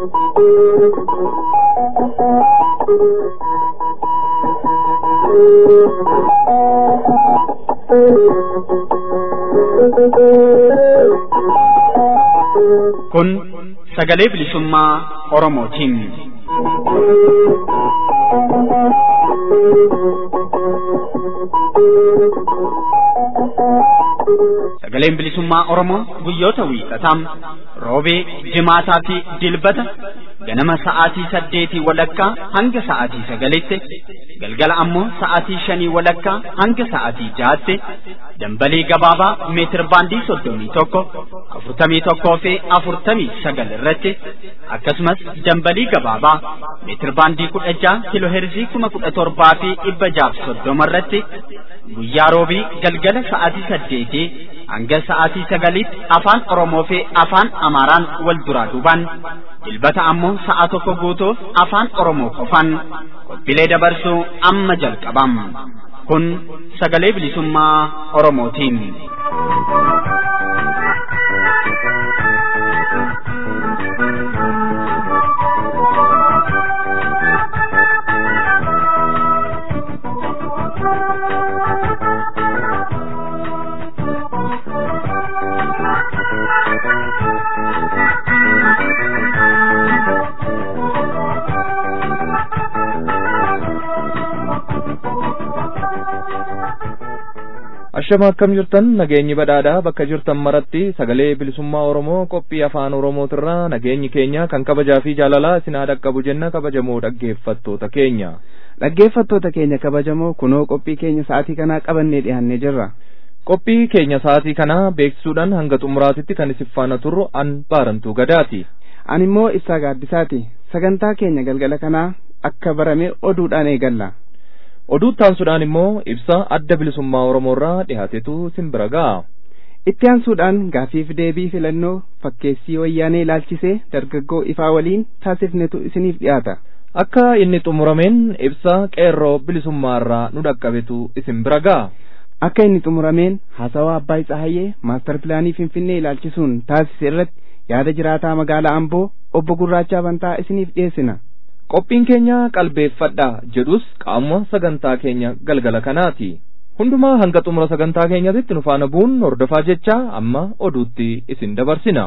Kun sagalee bilisummaa Oromootiin. Sagaleen bilisummaa Oromoo guyyoota wiixataa roobee, jimaataa fi dilbata ganama sa'aatii saddeetii walakkaa hanga sa'aatii sagalitti galgala ammoo sa'aatii shanii walakkaa hanga sa'aatii jahaatti dambalii gabaabaa meetir baandii soddomii tokko afurtamii tokkoo fi afurtamii sagal irratti akkasumas dambalii gabaabaa meetir baandii kudha jaha kiloo heerzii kuma kudha torbaa fi dhibba jaaf soddoma irratti guyyaa roobii galgala sa'aatii saddeetii hanga sa'aatii sagaliitti afaan Oromoo fi afaan Amaaraan wal duraa duubaan dilbata ammoo sa'a tokko guutuuf afaan Oromoo qofaan qophiilee dabarsuu amma jalqabam. Kun sagalee bilisummaa Oromootiin. Ashama akkam jirtan nageenyi badhaadhaa bakka jirtan maratti sagalee bilisummaa Oromoo qophii afaan Oromootirraa nageenyi keenya kan kabajaa fi jaalalaa isin haa dhaqqabu jenna kabajamoo dhaggeeffattoota keenya. Dhaggeeffattoota keenya kabajamoo kunoo qophii keenya sa'aatii kanaa qabannee dhiyaannee jirra. Qophii keenya sa'aatii kanaa beeksisuudhaan hanga xumuraatitti kan isin faana turru an baarantuu gadaati. Ani immoo ibsaa gaaddisaati. Sagantaa keenya galgala kanaa akka barame oduudhaan eegalla. oduu taansuudhaan immoo ibsa adda bilisummaa oromoorraa dhihaatetu isin bira ga'a. Itti aansuudhaan gaafiif deebii filannoo fakkeessii wayyaanee ilaalchisee dargaggoo ifaa waliin taasifnetu isiniif dhiyaata. Akka inni xumurameen ibsa qeerroo bilisummaarraa nu dhaqqabetu isin bira ga'a. Akka inni xumurameen haasawaa Abbaay Tsahayyee maastar pilaanii Finfinnee ilaalchisuun taasise irratti yaada jiraataa magaalaa Amboo obbo Gurraachaa Bantaa isiniif dhiyeessina. qophiin keenya qalbeeffadha jedhus qaama sagantaa keenya galgala kanaati hundumaa hanga xumura sagantaa keenyatti nu faana bu'uun hordofaa jecha amma oduutti isin dabarsina.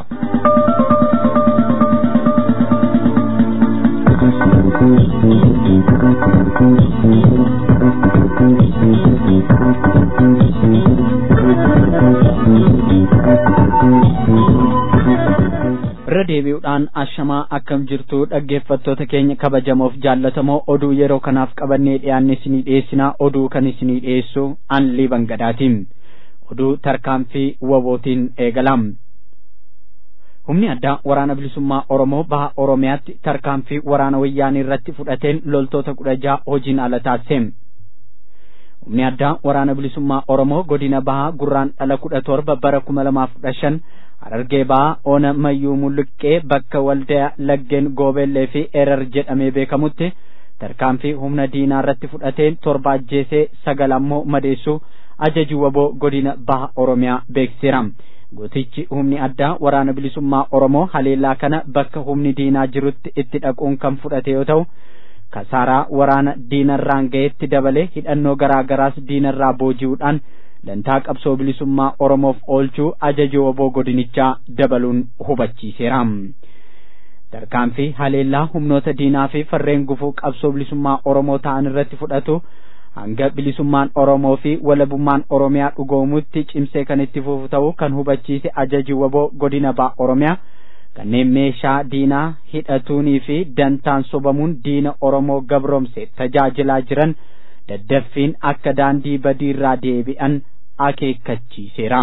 irra deebi'uudhaan ashamaa akkam jirtu dhaggeeffattoota keenya kabajamoof jaallatamoo oduu yeroo kanaaf qabannee dhiyaanne isinii dhiyeessinaa oduu kan isinii dhiyeessu an liban gadaatiin oduu tarkaanfii wabootiin eegalam humni addaa waraana bilisummaa oromoo baha oromiyaatti tarkaanfii waraana wayyaanii irratti fudhateen loltoota kudha jaha hojiin ala taasise humni addaa waraana bilisummaa oromoo godina bahaa gurraan dhala kudha torba bara kuma lamaaf kudha shan Harargee ba'aa Oona Mayyuu Mulluqqee bakka waldaa laggeen Goobeellee fi Erar jedhamee beekamutti tarkaanfii humna diinaa irratti fudhateen torba ajjeesee sagal ammoo madeessuu ajaji waboo godina baha Oromiyaa beeksiseera. Gootichi humni addaa waraana bilisummaa Oromoo haleellaa kana bakka humni diinaa jirutti itti dhaquun kan fudhate yoo ta'u kasaaraa waraana diinarraan ga'etti dabalee hidhannoo garaa garaas diinarraa booji'uudhaan dantaa qabsoo bilisummaa oromoof oolchuu ajaji waboo godinichaa dabaluun hubachiiseera. Tarkaanfii haleellaa humnoota diinaa fi farreen gufuu qabsoo bilisummaa oromoo ta'an irratti fudhatu hanga bilisummaan oromoo fi walabummaan oromiyaa dhugoomutti cimsee kan itti fufu ta'uu kan hubachiise ajaji waboo godina baha oromiyaa kanneen meeshaa diinaa hidhatuunii fi dantaan sobamuun diina oromoo gabroomse tajaajilaa jiran daddaffiin akka daandii badiirraa deebi'an akeekkachiiseera.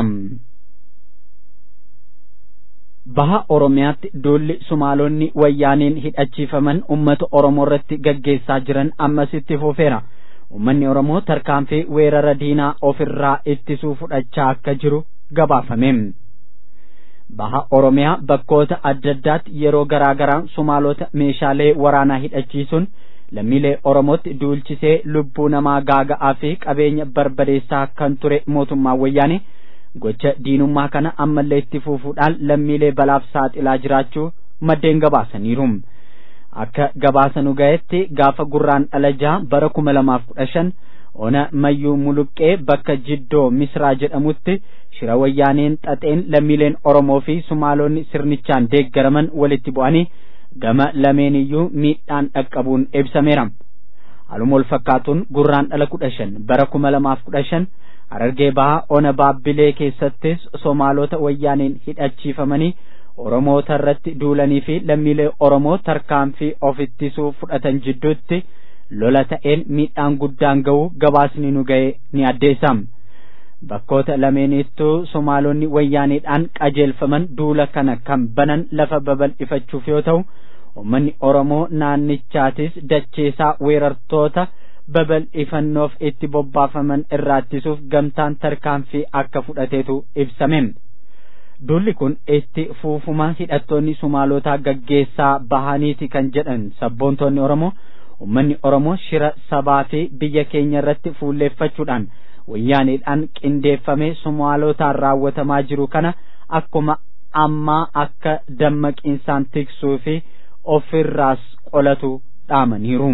Baha Oromiyaatti duulli Sumaalonni wayyaaniin hidhachiifaman uummata Oromoo irratti gaggeessaa jiran ammas itti fufeera. Uummanni Oromoo tarkaanfii weerara diinaa ofirraa ittisuu fudhachaa akka jiru gabaafame. Baha Oromiyaa bakkoota adda addaatti yeroo garaa garaan Sumaalota meeshaalee waraanaa hidhachiisuun lammiilee Oromootti duulchisee lubbuu namaa gaaga'aa fi qabeenya barbadeessaa kan ture mootummaa wayyaanee gocha diinummaa kana ammallee itti fufuudhaan lammiilee balaaf saaxilaa jiraachuu maddeen gabaasaniiru akka gabaasanu ga'etti gaafa gurraan dhala jaha bara kuma lamaaf kudha shan ona mayyuu muluqqee bakka jiddoo misraa jedhamutti shira wayyaaneen xaxeen lammiileen oromoo fi sumaalonni sirnichaan deeggaraman walitti bu'anii gama lameeniyyuu miidhaan dhaqqabuun ibsameera haaluma wal fakkaatuun gurraan dhala kudha shan bara kuma lamaaf kudha shan harargee bahaa ona baabbilee keessattis somaalota wayyaaneen hidhachiifamanii oromoota irratti duulanii fi lammiilee oromoo tarkaanfii of ittisuu fudhatan jidduutti lola ta'een miidhaan guddaan ga'uu gabaasni nu ga'e ni addeessam bakkoota lameeniittuu somaalonni wayyaaneedhaan qajeelfaman duula kana kan banan lafa babal'ifachuuf yoo ta'u ummanni oromoo naannichaatis dacheesaa weerartoota babal'ifannoof itti bobbaafaman irraa ittisuuf gamtaan tarkaanfii akka fudhateetu ibsame duulli kun itti fuufuma hidhattoonni sumaalotaa gaggeessaa bahaniiti kan jedhan sabboontonni oromoo ummanni oromoo shira sabaa fi biyya keenya irratti fuulleeffachuudhaan wayyaaneedhaan qindeeffamee sumaalotaan raawwatamaa jiru kana akkuma ammaa akka dammaqiinsaan tiksuu fi ofirraas qolatu dhaamaniiru.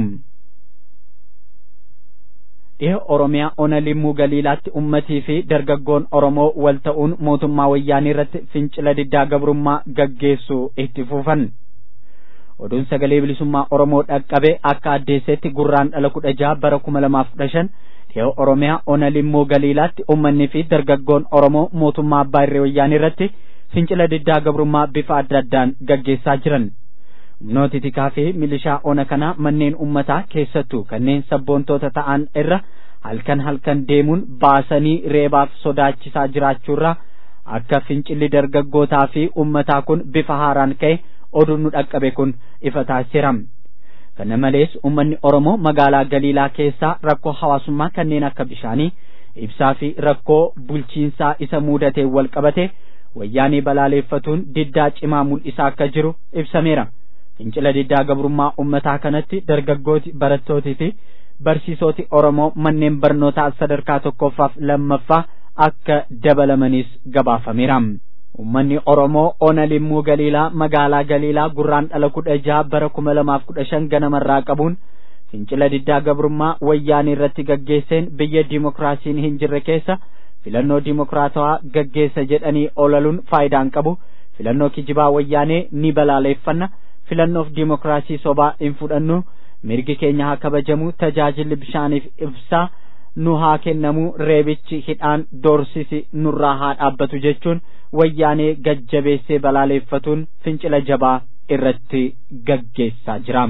dhiha oromiyaa ona limmuu galiilaatti ummatii fi dargaggoon oromoo wal ta'uun mootummaa wayyaanii irratti fincila diddaa gabrummaa gaggeessuu itti fufan oduun sagalee bilisummaa oromoo dhaqqabe akka addeessetti gurraan dhala kudha jaha bara kuma lamaaf kudha shan dhiha oromiyaa ona limmuu galiilaatti ummanni fi dargaggoon oromoo mootummaa abbaa irree wayyaanii irratti fincila diddaa gabrummaa bifa adda addaan gaggeessaa jiran humnooti tikaa fi milishaa ona kanaa manneen ummataa keessattuu kanneen sabboontoota ta'an irra halkan halkan deemuun baasanii reebaaf sodaachisaa jiraachuurraa akka fincilli dargaggootaa fi ummataa kun bifa haaraan ka'e oduun nu dhaqqabe kun ifa taasiseera. kana malees ummanni oromoo magaalaa galiilaa keessaa rakkoo hawaasummaa kanneen akka bishaanii ibsaa fi rakkoo bulchiinsaa isa muudatee wal qabate wayyaanii balaaleeffatuun diddaa cimaa mul'isaa akka jiru ibsameera. fincila diddaa gabrummaa ummataa kanatti dargaggooti barattootii fi barsiisoti oromoo manneen barnootaa sadarkaa tokkoffaaf lammaffaa akka dabalamanis gabaafameera. Uummanni Oromoo ona limmuu galiilaa magaalaa galiilaa gurraan dhala kudha jaha bara kuma lamaaf kudha shan ganamarraa qabuun fincila diddaa gabrummaa wayyaanii irratti gaggeesseen biyya dimokiraasiin hin jirre keessa filannoo dimokiraatawaa gaggeessa jedhanii olaluun faayidaan qabu filannoo kijibaa wayyaanee ni balaaleeffanna. filannoof dimokiraasii sobaa hin fudhannu mirgi keenya haa kabajamu tajaajilli bishaaniif ibsaa nu haa kennamu reebichi hidhaan doorsisi nurraa haa dhaabbatu jechuun wayyaanee gajjabeessee balaaleeffatuun fincila jabaa irratti gaggeessaa jira.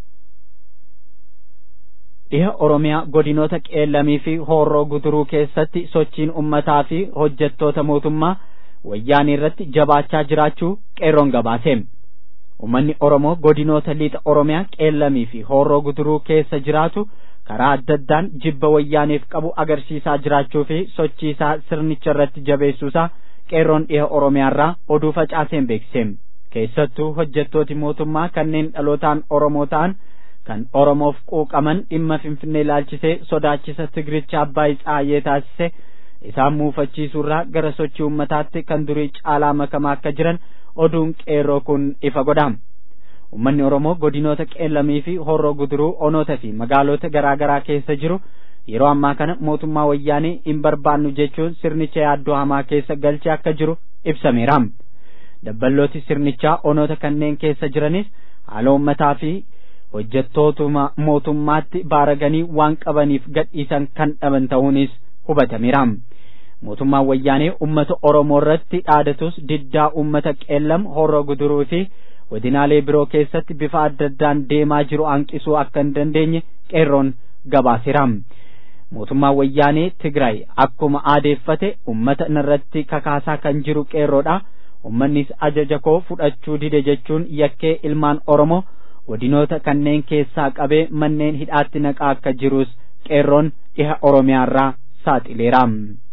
dhiha oromiyaa godinoota qeellamii fi hoorroo guduruu keessatti sochiin ummataa fi hojjettoota mootummaa wayyaanii irratti jabaachaa jiraachuu qeerroon gabaase. ummanni oromoo godinoota liixa oromiyaa qeellamii fi hoorroo guduruu keessa jiraatu karaa adda addaan jibba wayyaaneef qabu agarsiisaa jiraachuu fi sochiisaa sirnicha irratti jabeessuusaa qeerroon dhiha oromiyaarraa oduu facaaseen beeksise keessattuu hojjettooti mootummaa kanneen dhalootaan oromoo ta'an kan oromoof quuqaman dhimma finfinnee ilaalchisee sodaachisa tigiricha abbaay tsaayyee taasise isaan muufachiisuurraa gara sochii ummataatti kan durii caalaa makamaa akka jiran oduun qeerroo kun ifa godha ummanni oromoo godinoota qeellamii fi horroo guduruu onoota fi magaalota garaa garaa keessa jiru yeroo ammaa kana mootummaa wayyaanii hin barbaannu jechuun sirnicha yaaddoo hamaa keessa galchee akka jiru ibsameera dabballooti sirnichaa onoota kanneen keessa jiranis haala ummataa fi hojjettootuma mootummaatti baaraganii waan qabaniif gadhiisan kan dhaban ta'uunis hubatameera. mootummaan wayyaanee ummata oromoo irratti dhaadatus diddaa ummata qeellam horroo guduruu fi godinaalee biroo keessatti bifa adda addaan deemaa jiru hanqisuu akka hin dandeenye qeerroon gabaaseera mootummaan wayyaanee tigraay akkuma aadeeffate ummata irratti kakaasaa kan jiru qeerroodha ummannis ajaja koo fudhachuu dide jechuun yakkee ilmaan oromoo godinoota kanneen keessaa qabee manneen hidhaatti naqaa akka jirus qeerroon dhiha oromiyaarraa saaxileera.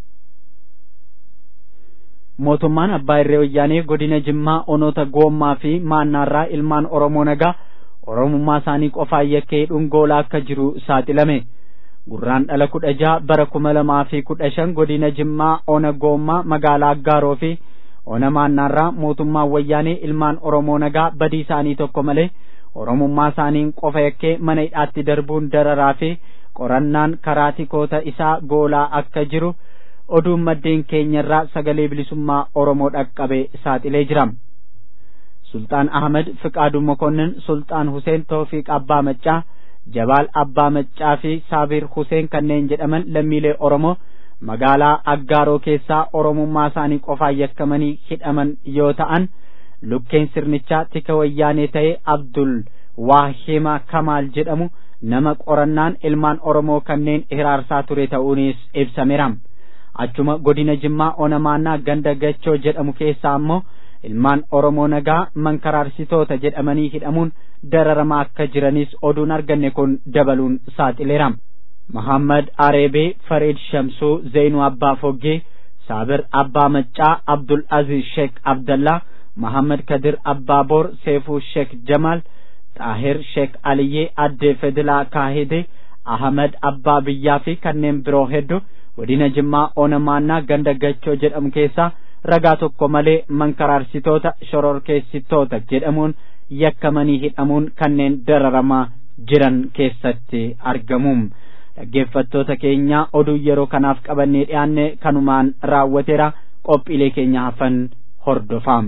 mootummaan abbaa irree wayyaanee godina jimmaa onoota goommaa fi maannaarraa ilmaan oromoo nagaa oromummaa isaanii qofaan yakkee dhungoolaa akka jiru saaxilame gurraan dhala kudha jaha bara kuma lamaa fi kudha shan godina jimmaa ona goommaa magaalaa aggaaroo fi onamaannaarraa mootummaan wayyaanee ilmaan oromoo nagaa badii isaanii tokko malee oromummaa isaaniin qofa yakkee mana hidhaatti darbuun dararaa fi qorannaan karaa tikoota isaa goolaa akka jiru oduun maddeen keenyarraa sagalee bilisummaa oromoo dhaqqabe saaxilee jira sultaan ahmed fiqaadu mokonnin sultaan huseen toofiq abbaa maccaa jabaal abbaa maccaa fi saabir huseen kanneen jedhaman lammiilee oromoo magaalaa aggaaroo keessaa oromummaa isaanii qofaan yakkamanii hidhaman yoo ta'an lukkeen sirnichaa tika wayyaanee ta'e abdul waahima kamaal jedhamu nama qorannaan ilmaan oromoo kanneen hiraarsaa ture ta'uunis ibsameera achuma godina jimmaa onamaannaa ganda gachoo jedhamu keessaa ammoo ilmaan oromoo nagaa mankaraarsitoota jedhamanii hidhamuun dararamaa akka jiranis oduun arganne kun dabaluun saaxileera Muhammad Areebee Fareed Shamsuu Zeenuu Abbaa Foggee Saabir Abbaa Maccaa Abdul Aziz Sheek Abdallaa Muhammad Kadir Abbaa Boor Seefuu Sheek Jamaal Xaahir Sheek Aliyyee Addee Fedilaa Kaahidee Ahmad Abbaa Biyyaa fi kanneen biroo hedduu godina Jimmaa Onamaannaa ganda Gachoo jedhamu keessaa ragaa tokko malee mankaraarsitoota shororkeessitoota jedhamuun yakkamanii hidhamuun kanneen dararamaa jiran keessatti argamu. dhaggeeffattoota keenya oduu yeroo kanaaf qabannee dhiyaanne kanumaan raawwateera qophiilee keenya hafan hordofaa.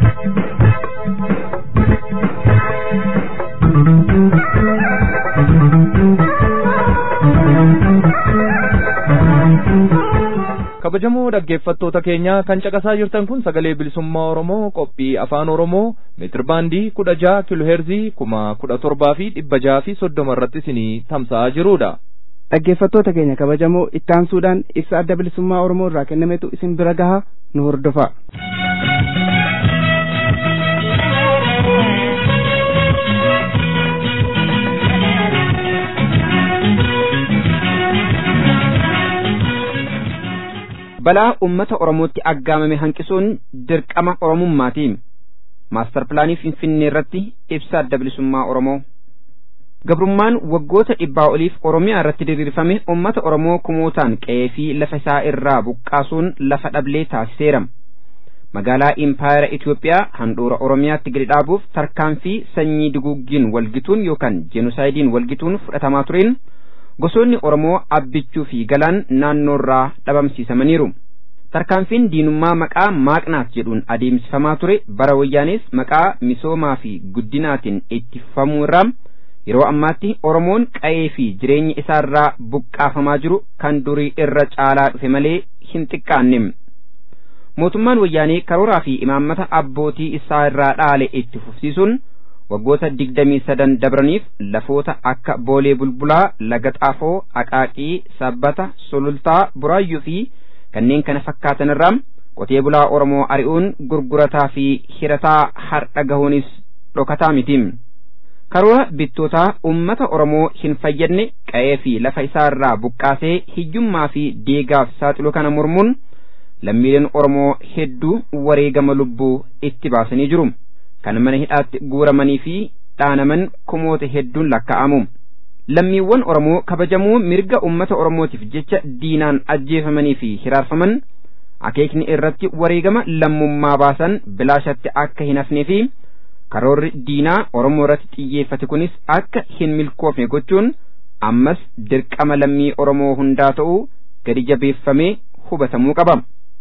kabajamoo dhaggeeffattoota keenya kan caqasaa jirtan kun sagalee bilisummaa oromoo qophii afaan oromoo meetirbaandii kudha jaha kiloheerzii kuma kudha torbaa fi dhibba jaha fi soddoma irratti isinii tamsa'aa jirudha. dhaggeeffattoota keenya kabajamoo ittaansuudhaan ibsa adda bilisummaa oromoo irraa kennametu isin bira gaha nu hordofa. balaa ummata oromootti aggaamame hanqisuun dirqama oromummaati maastar pilaanii finfinnee irratti ibsa adda bilisummaa oromoo gabrummaan waggoota dhibbaa oliif oromiyaa irratti diriirfame ummata oromoo kumootaan qe'ee fi lafa isaa irraa buqqaasuun lafa dhablee taasiseera magaalaa impaayera Itoophiyaa handhuura oromiyaatti gadi dhaabuuf tarkaanfii sanyii duguuggiin walgituun yookaan jeenosaayidiin walgituun fudhatamaa tureen gosoonni oromoo abbichuu fi galaan naannoorraa dhabamsiisamaniiru tarkaanfiin diinummaa maqaa maaqnaaf jedhuun adeemsifamaa ture bara wayyaanis maqaa misoomaa fi guddinaatiin itti fufamuu irraa yeroo ammaatti oromoon qa'ee fi jireenya isaarraa buqqaafamaa jiru kan durii irra caalaa dhufe malee hin xiqqaanne mootummaan wayyaanee karooraa fi imaammata abbootii isaa irraa dhaale itti fufsiisuun waggoota digdamii sadan dabraniif lafoota akka boolee bulbulaa laga xaafoo aqaaqii sabbata sulultaa buraayyuu fi kanneen kana fakkaatan irraa qotee bulaa oromoo ari'uun gurgurataa fi hirataa har'a gahuunis dhokataa miti karoora bittootaa ummata oromoo hin fayyadne qa'ee fi lafa isaa irraa buqqaasee hiyyummaa fi deegaaf saaxilu kana mormuun lammiileen oromoo hedduu wareegama lubbuu itti baasanii jiru kan mana hidhaatti guuramanii fi dhaanaman kumoota hedduun lakkaa'amu lammiiwwan oromoo kabajamuu mirga ummata oromootiif jecha diinaan ajjeefamanii fi hiraarfaman akeekni irratti wareegama lammummaa baasan bilaashatti akka hin hafnee fi karoorri diinaa oromoo irratti xiyyeeffate kunis akka hin milkoofne gochuun ammas dirqama lammii oromoo hundaa ta'uu gadi jabeeffamee hubatamuu qaba.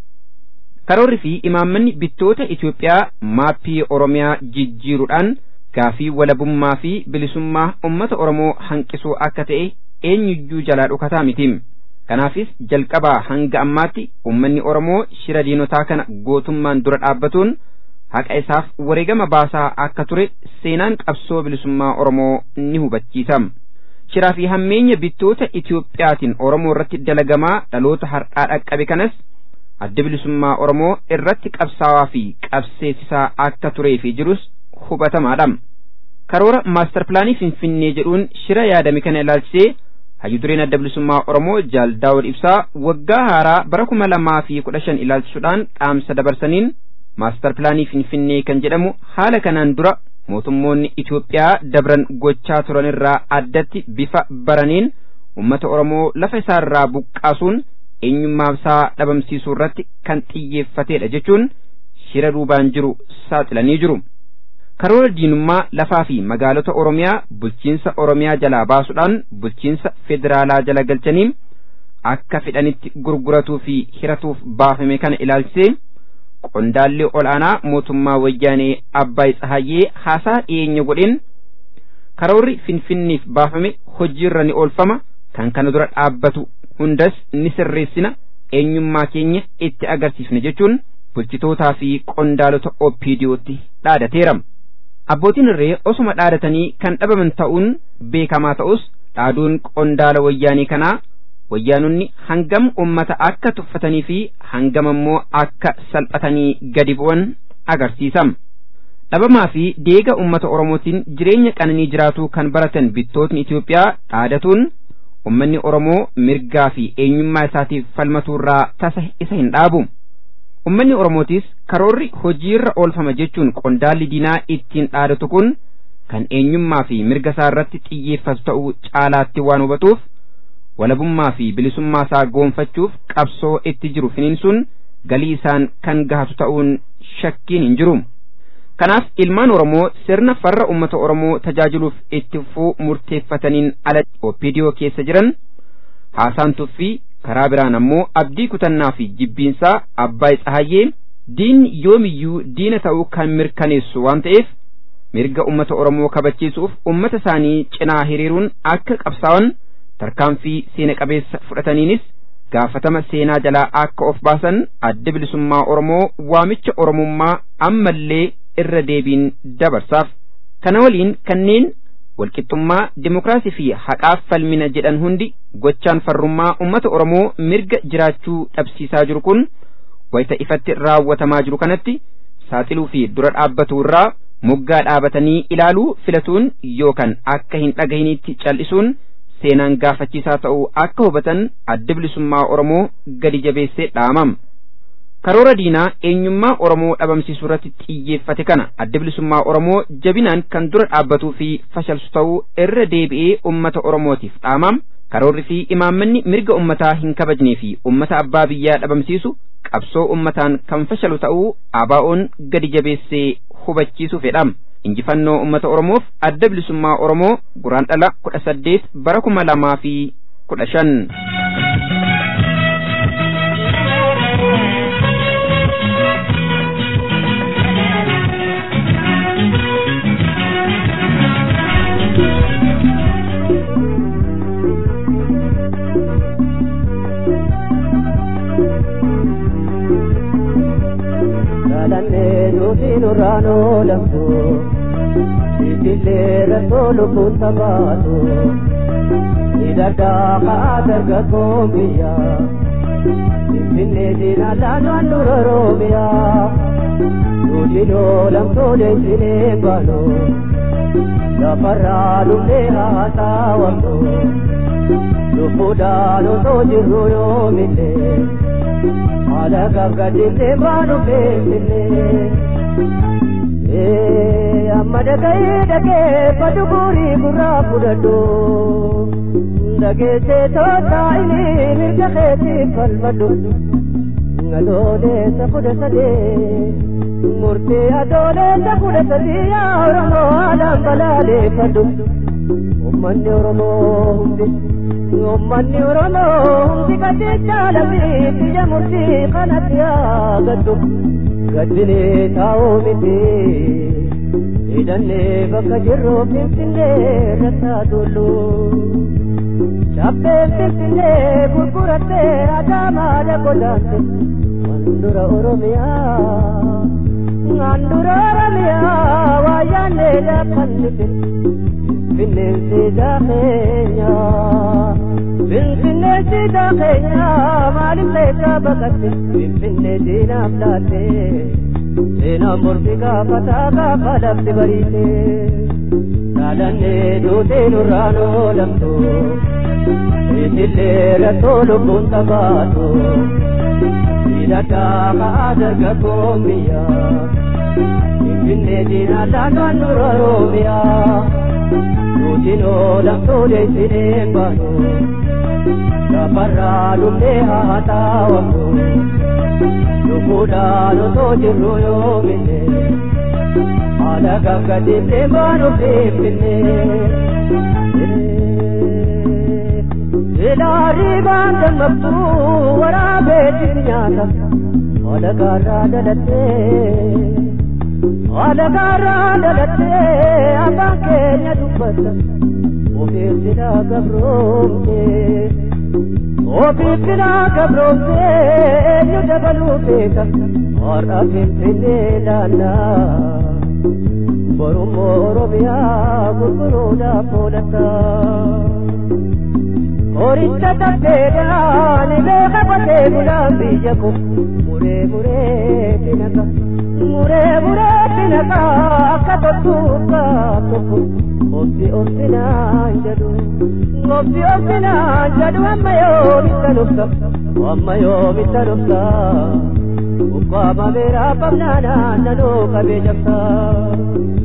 karoorri fi imaammanni bittoota Itoophiyaa maappii Oromiyaa jijjiiruudhaan gaafii walabummaa fi bilisummaa ummata Oromoo hanqisuu akka ta'e eenyuyyuu jalaa dhokataa miti. Kanaafis jalqabaa hanga ammaatti ummanni Oromoo shira diinotaa kana gootummaan dura dhaabbatuun haqa isaaf wareegama baasaa akka ture seenaan qabsoo bilisummaa Oromoo ni hubachiisa. Shiraa fi hammeenya bittoota Itoophiyaatiin Oromoo irratti dalagamaa dhaloota har'aa dhaqqabe kanas adda bilisummaa Oromoo irratti qabsaawaa fi qabseessisaa akka turee fi jirus hubatamaadha. Karoora maastar pilaanii Finfinnee jedhuun shira yaadame kana ilaalchisee hayyu dureen adda bilisummaa Oromoo Jaal Daawud Ibsaa waggaa haaraa bara kuma lamaa fi kudha shan ilaalchisuudhaan dhaamsa dabarsaniin maastar pilaanii Finfinnee kan jedhamu haala kanaan dura mootummoonni Itoophiyaa dabran gochaa turan irraa addatti bifa baraniin uummata Oromoo lafa isaarraa buqqaasuun eenyummaa isaa dhabamsiisuu irratti kan xiyyeeffatedha jechuun shira duubaan jiru saaxilanii jiru. Karoora diinummaa lafaa fi magaalota Oromiyaa bulchiinsa Oromiyaa jalaa baasuudhaan bulchiinsa federaalaa jala galchanii akka fedhanitti gurguratuu fi hiratuuf baafame kana ilaalchisee qondaalli ol'aanaa mootummaa wayyaanee Abbaay Tsahayyee haasaa dhiyeenya godheen karoorri finfinniif baafame hojiirra ni oolfama kan kana dura dhaabbatu hundas ni sirreessina eenyummaa keenya itti agarsiifne jechuun bulchitootaa fi qondaalota OPDOtti dhaadateera. Abbootiin irree osuma dhaadatanii kan dhabaman ta'uun beekamaa ta'us dhaaduun qondaala wayyaanii kanaa wayyaanonni hangam ummata akka tuffatanii fi hangam ammoo akka salphatanii gadi bu'an agarsiisa. Dhabamaa fi deega ummata Oromootiin jireenya qananii jiraatuu kan baratan bittootni Itoophiyaa dhaadatuun ummanni Oromoo mirgaa fi eenyummaa isaatiif falmatuurraa tasa isa hin dhaabu. Ummanni Oromootis karoorri hojiirra oolfama jechuun qondaalli diinaa ittiin dhaadatu kun kan eenyummaa fi mirga isaa irratti xiyyeeffatu ta'uu caalaatti waan hubatuuf walabummaa fi bilisummaa isaa goonfachuuf qabsoo itti jiru finiinsuun galii isaan kan gahatu ta'uun shakkiin hin jiru. Kanaaf ilmaan Oromoo sirna farra uummata Oromoo tajaajiluuf itti fufuu murteeffataniin ala OPDO keessa jiran haasaan tuffii karaa biraan ammoo abdii kutannaa fi jibbiinsaa Abbaay Tsahayyee diinni yoomiyyuu diina ta'uu kan mirkaneessu waan ta'eef mirga uummata Oromoo kabachiisuuf uummata isaanii cinaa hiriiruun akka qabsaa'an tarkaanfii seena qabeessa fudhataniinis gaafatama seenaa jalaa akka of baasan adda bilisummaa Oromoo waamicha Oromummaa ammallee irra deebiin dabarsaaf. Kana waliin kanneen walqixxummaa dimokiraasii fi haqaaf falmina jedhan hundi gochaan farrummaa uummata Oromoo mirga jiraachuu dhabsiisaa jiru kun wayita ifatti raawwatamaa jiru kanatti saaxiluu fi dura dhaabbatu irraa moggaa dhaabatanii ilaaluu filatuun yookaan akka hin dhagahinitti cal'isuun seenaan gaafachiisaa ta'uu akka hubatan adda bilisummaa Oromoo gadi jabeessee dhaamam. Karoora diinaa eenyummaa Oromoo dhabamsiisuu irratti xiyyeeffate kana adda bilisummaa Oromoo jabinaan kan dura dhaabbatuu fi fashalsu ta'uu irra deebi'ee uummata Oromootiif dhaamam. Karoorri fi imaammanni mirga uummataa hin kabajnee fi uummata abbaa biyyaa dhabamsiisu qabsoo uummataan kan fashalu ta'uu ABO'n gadi jabeessee hubachiisuu fedham. Injifannoo uummata Oromoof adda bilisummaa Oromoo guraandhala kudha saddeet bara kuma lamaa fi kudha shan. Kadhannee nuti nurraan oolamtu Itillee rakkoo lubbuun tabaatu Hidhadhaa kaa dargaggoon biyya Finfinnee diinaa laanaan dura roomiyaa Nuti oolamtuu deessinee baanu Lafarraa dhufnee haasawamtu Lubbuudhaan osoo jirru yoomillee haala gaggadhifnee baanu beeknee amma dhaga'ee dhageeffatu guurii gurraa fudhadhu dhageessee toottaa inni mirga keetiif falmadhu adoolessa kudha sadee murtii adoolessa kudha sadii yaa oromoo haalaan balaaleeffadhu ummanni oromoo hundi ummanni oromoo hundi gaddi jaalamii biyya murtii kanatti yaagadhu gaddinee taa'uu miti hidhannee bakka jirru finfinnee rattaa tullu cabbeen finfinnee gurgurattee adaamaadha godaante handura oromiyaa handura oromiyaa waa yaannee laafannite finfinneen siidaa keenyaa finfinnee siidaa keenyaa maaliif leessaa baqatte finfinnee diinaaf laatte seenaan mormi gaafataa gaafa lafti bariite dhaadannee duutee nurraan oolamtu itillee rakkoo lubbuun tabaatu hidhadhaa kaa dargaggoon biyyaa finfinnee diinaa laanaan dura roomiyaa nutiin oolamtuu deessinee baanu lafarraa dhufnee haa taawamnu lubbuudhaan otoo jirru yoomine haala gaggadiiftee baanu fiifinne ilaarii baan dammaqtu waraabeetiin nyaata haala gaarraa dhalattee haala gaarraa dhalattee abbaan keenya dubbata ofiif silaa gabroomte ofiif silaa gabroomte eenyu dabaluu beeka har'a finfinnee laannaa borummoo oromiyaa gurguruudhaaf oolata horicha tabbeedhaan beeka qotee bulaan biyya ko muree muree dinaqa muree muree dinaqa akka toltuukaa tokko obsi obsinaan jedhu obsi obsinaan jedhu amma yoomitta nufta amma yoomitta nufta ukkaama beeraa qabnaanaan nanoo qabee jabsaa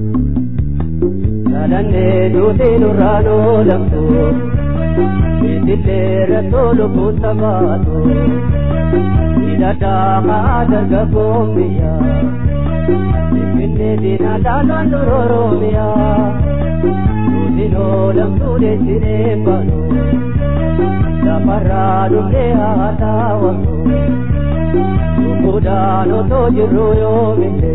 Dhalanne duutii nurraa noolamtu Itillee rattoo lubbuun tabaatu Hidhataa haa dargaggoon biyyaa Finfinnee diinaa dhaanaan dur Oromiyaa Duutii noolamtuu deessinee baanu Lafarraa dhufee haa taawwatu Lubbuudhaan otoo jirru yoomillee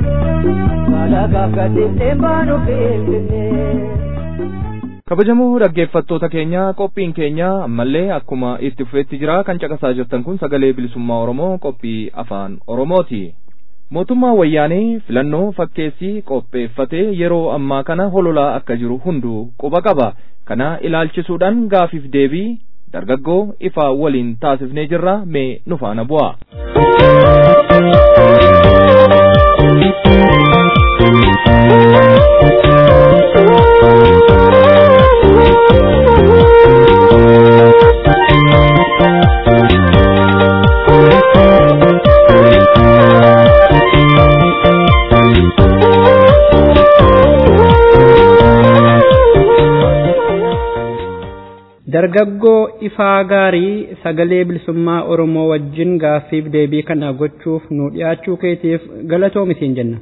kabajamoo dhaggeeffattoota keenya qophiin keenya ammallee akkuma itti fufeetti jira kan caqasaa jirtan kun sagalee bilisummaa oromoo qophii afaan oromooti mootummaa wayyaanee filannoo fakkeessii qopheeffatee yeroo ammaa kana hololaa akka jiru hunduu quba qaba kana ilaalchisuudhaan gaafiif deebii dargaggoo ifaa waliin taasifnee jirra mee nu faana bu'a. dargaggoo ifaa gaarii sagalee bilisummaa oromoo wajjin gaaffiif deebii kana gochuuf nu dhiyaachuu keetiif galatoomi siin jenna.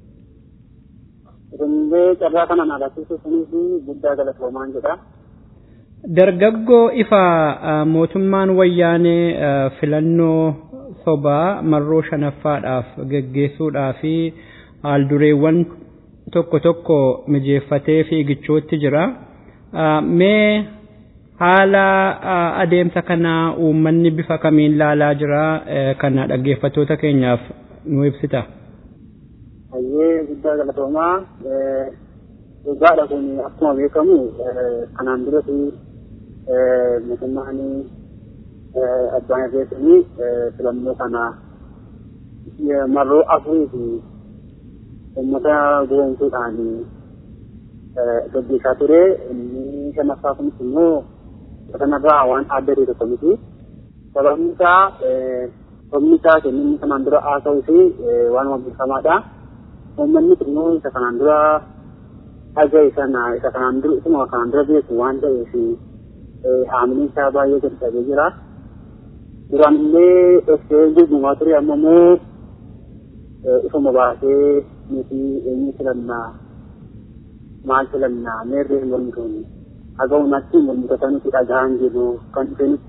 Hundee carraa kana naalachisuuf sunis guddaa galatoomaan jedha. Dargaggoo ifaa mootummaan wayyaanee filannoo sobaa marroo shanaffaadhaaf geggeessuudhaa fi haaldureewwan tokko tokko mijeeffatee fiigichootti jira. Mee haala adeemsa kanaa uummanni bifa kamiin laalaa jira kana dhaggeeffattoota keenyaaf nu ibsita. Hayyee guddaa galatoomaa dhugaadha kun akkuma beekamu kanaan duratti mootummaan abbaan irreetiin filannoo kana marroo afurii fi uummata goomsuudhaan gaggeessaa ture inni shanaffaa kunis immoo kanarraa waan adda ta'e tokko miti. Sababni isaa sabni isaa kenninni kanaan dura haasa'uu fi waan beekamaadha. Uummanni immoo isa kanaan dura dhaga'e sana isa kanaan dura isuma kanaan dura beeku waan ta'eef haamileen isaa baay'ee gadi qabee jira. Duraan illee dhoksee gugumaa ture amma immoo ifuma baasee nuti eenyu filannaa maal filannaa meerree hin mormitoonni. haga uumatti mormitoota nuti dhagahan jiru kan dhufe nutti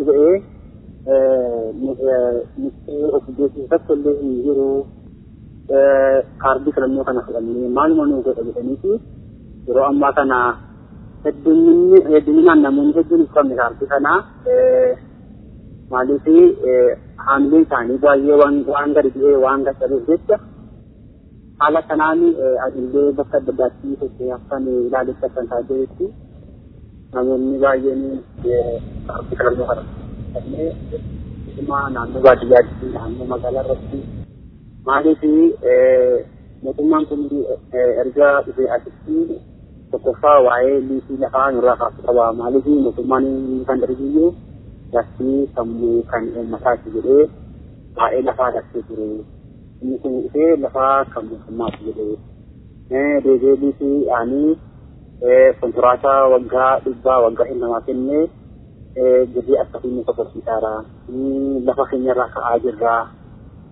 ba'ee nuti of beeksisa tokko illee hin jiru kaardii filannoo kana fudhannee maaluma nuu godha jedhaniiti yeroo ammaa kana hedduminaan namoonni hedduun hin qabne kaardii kana maaliif haamileen isaanii baay'ee waan gadi bu'ee waan gaccabeef jecha haala kanaan adillee bakka adda addaatti sochii akkan ilaalessa kan taasisetti namoonni baay'een kaardii filannoo kana fudhannee dhimma naannoo baadiyyaatti naannoo magaalaa irratti maaliif mootummaan kun erga dhufee asitti tokkoffaa waa'ee liisii lafaa nurraa kaasuu qaba maaliif mootummaan kan darbiyyuu laftii sammuu kan uummataati jedhee waa'ee lafaa laftee ture inni kun dhufee lafaa kan mootummaati jedhee deebi'ee liisii aanii konkolaataa waggaa dhibbaa waggaa hin namaa kennee gudii akkasii nu sokorsiisaara lafa keenyarraa ka'aa jirra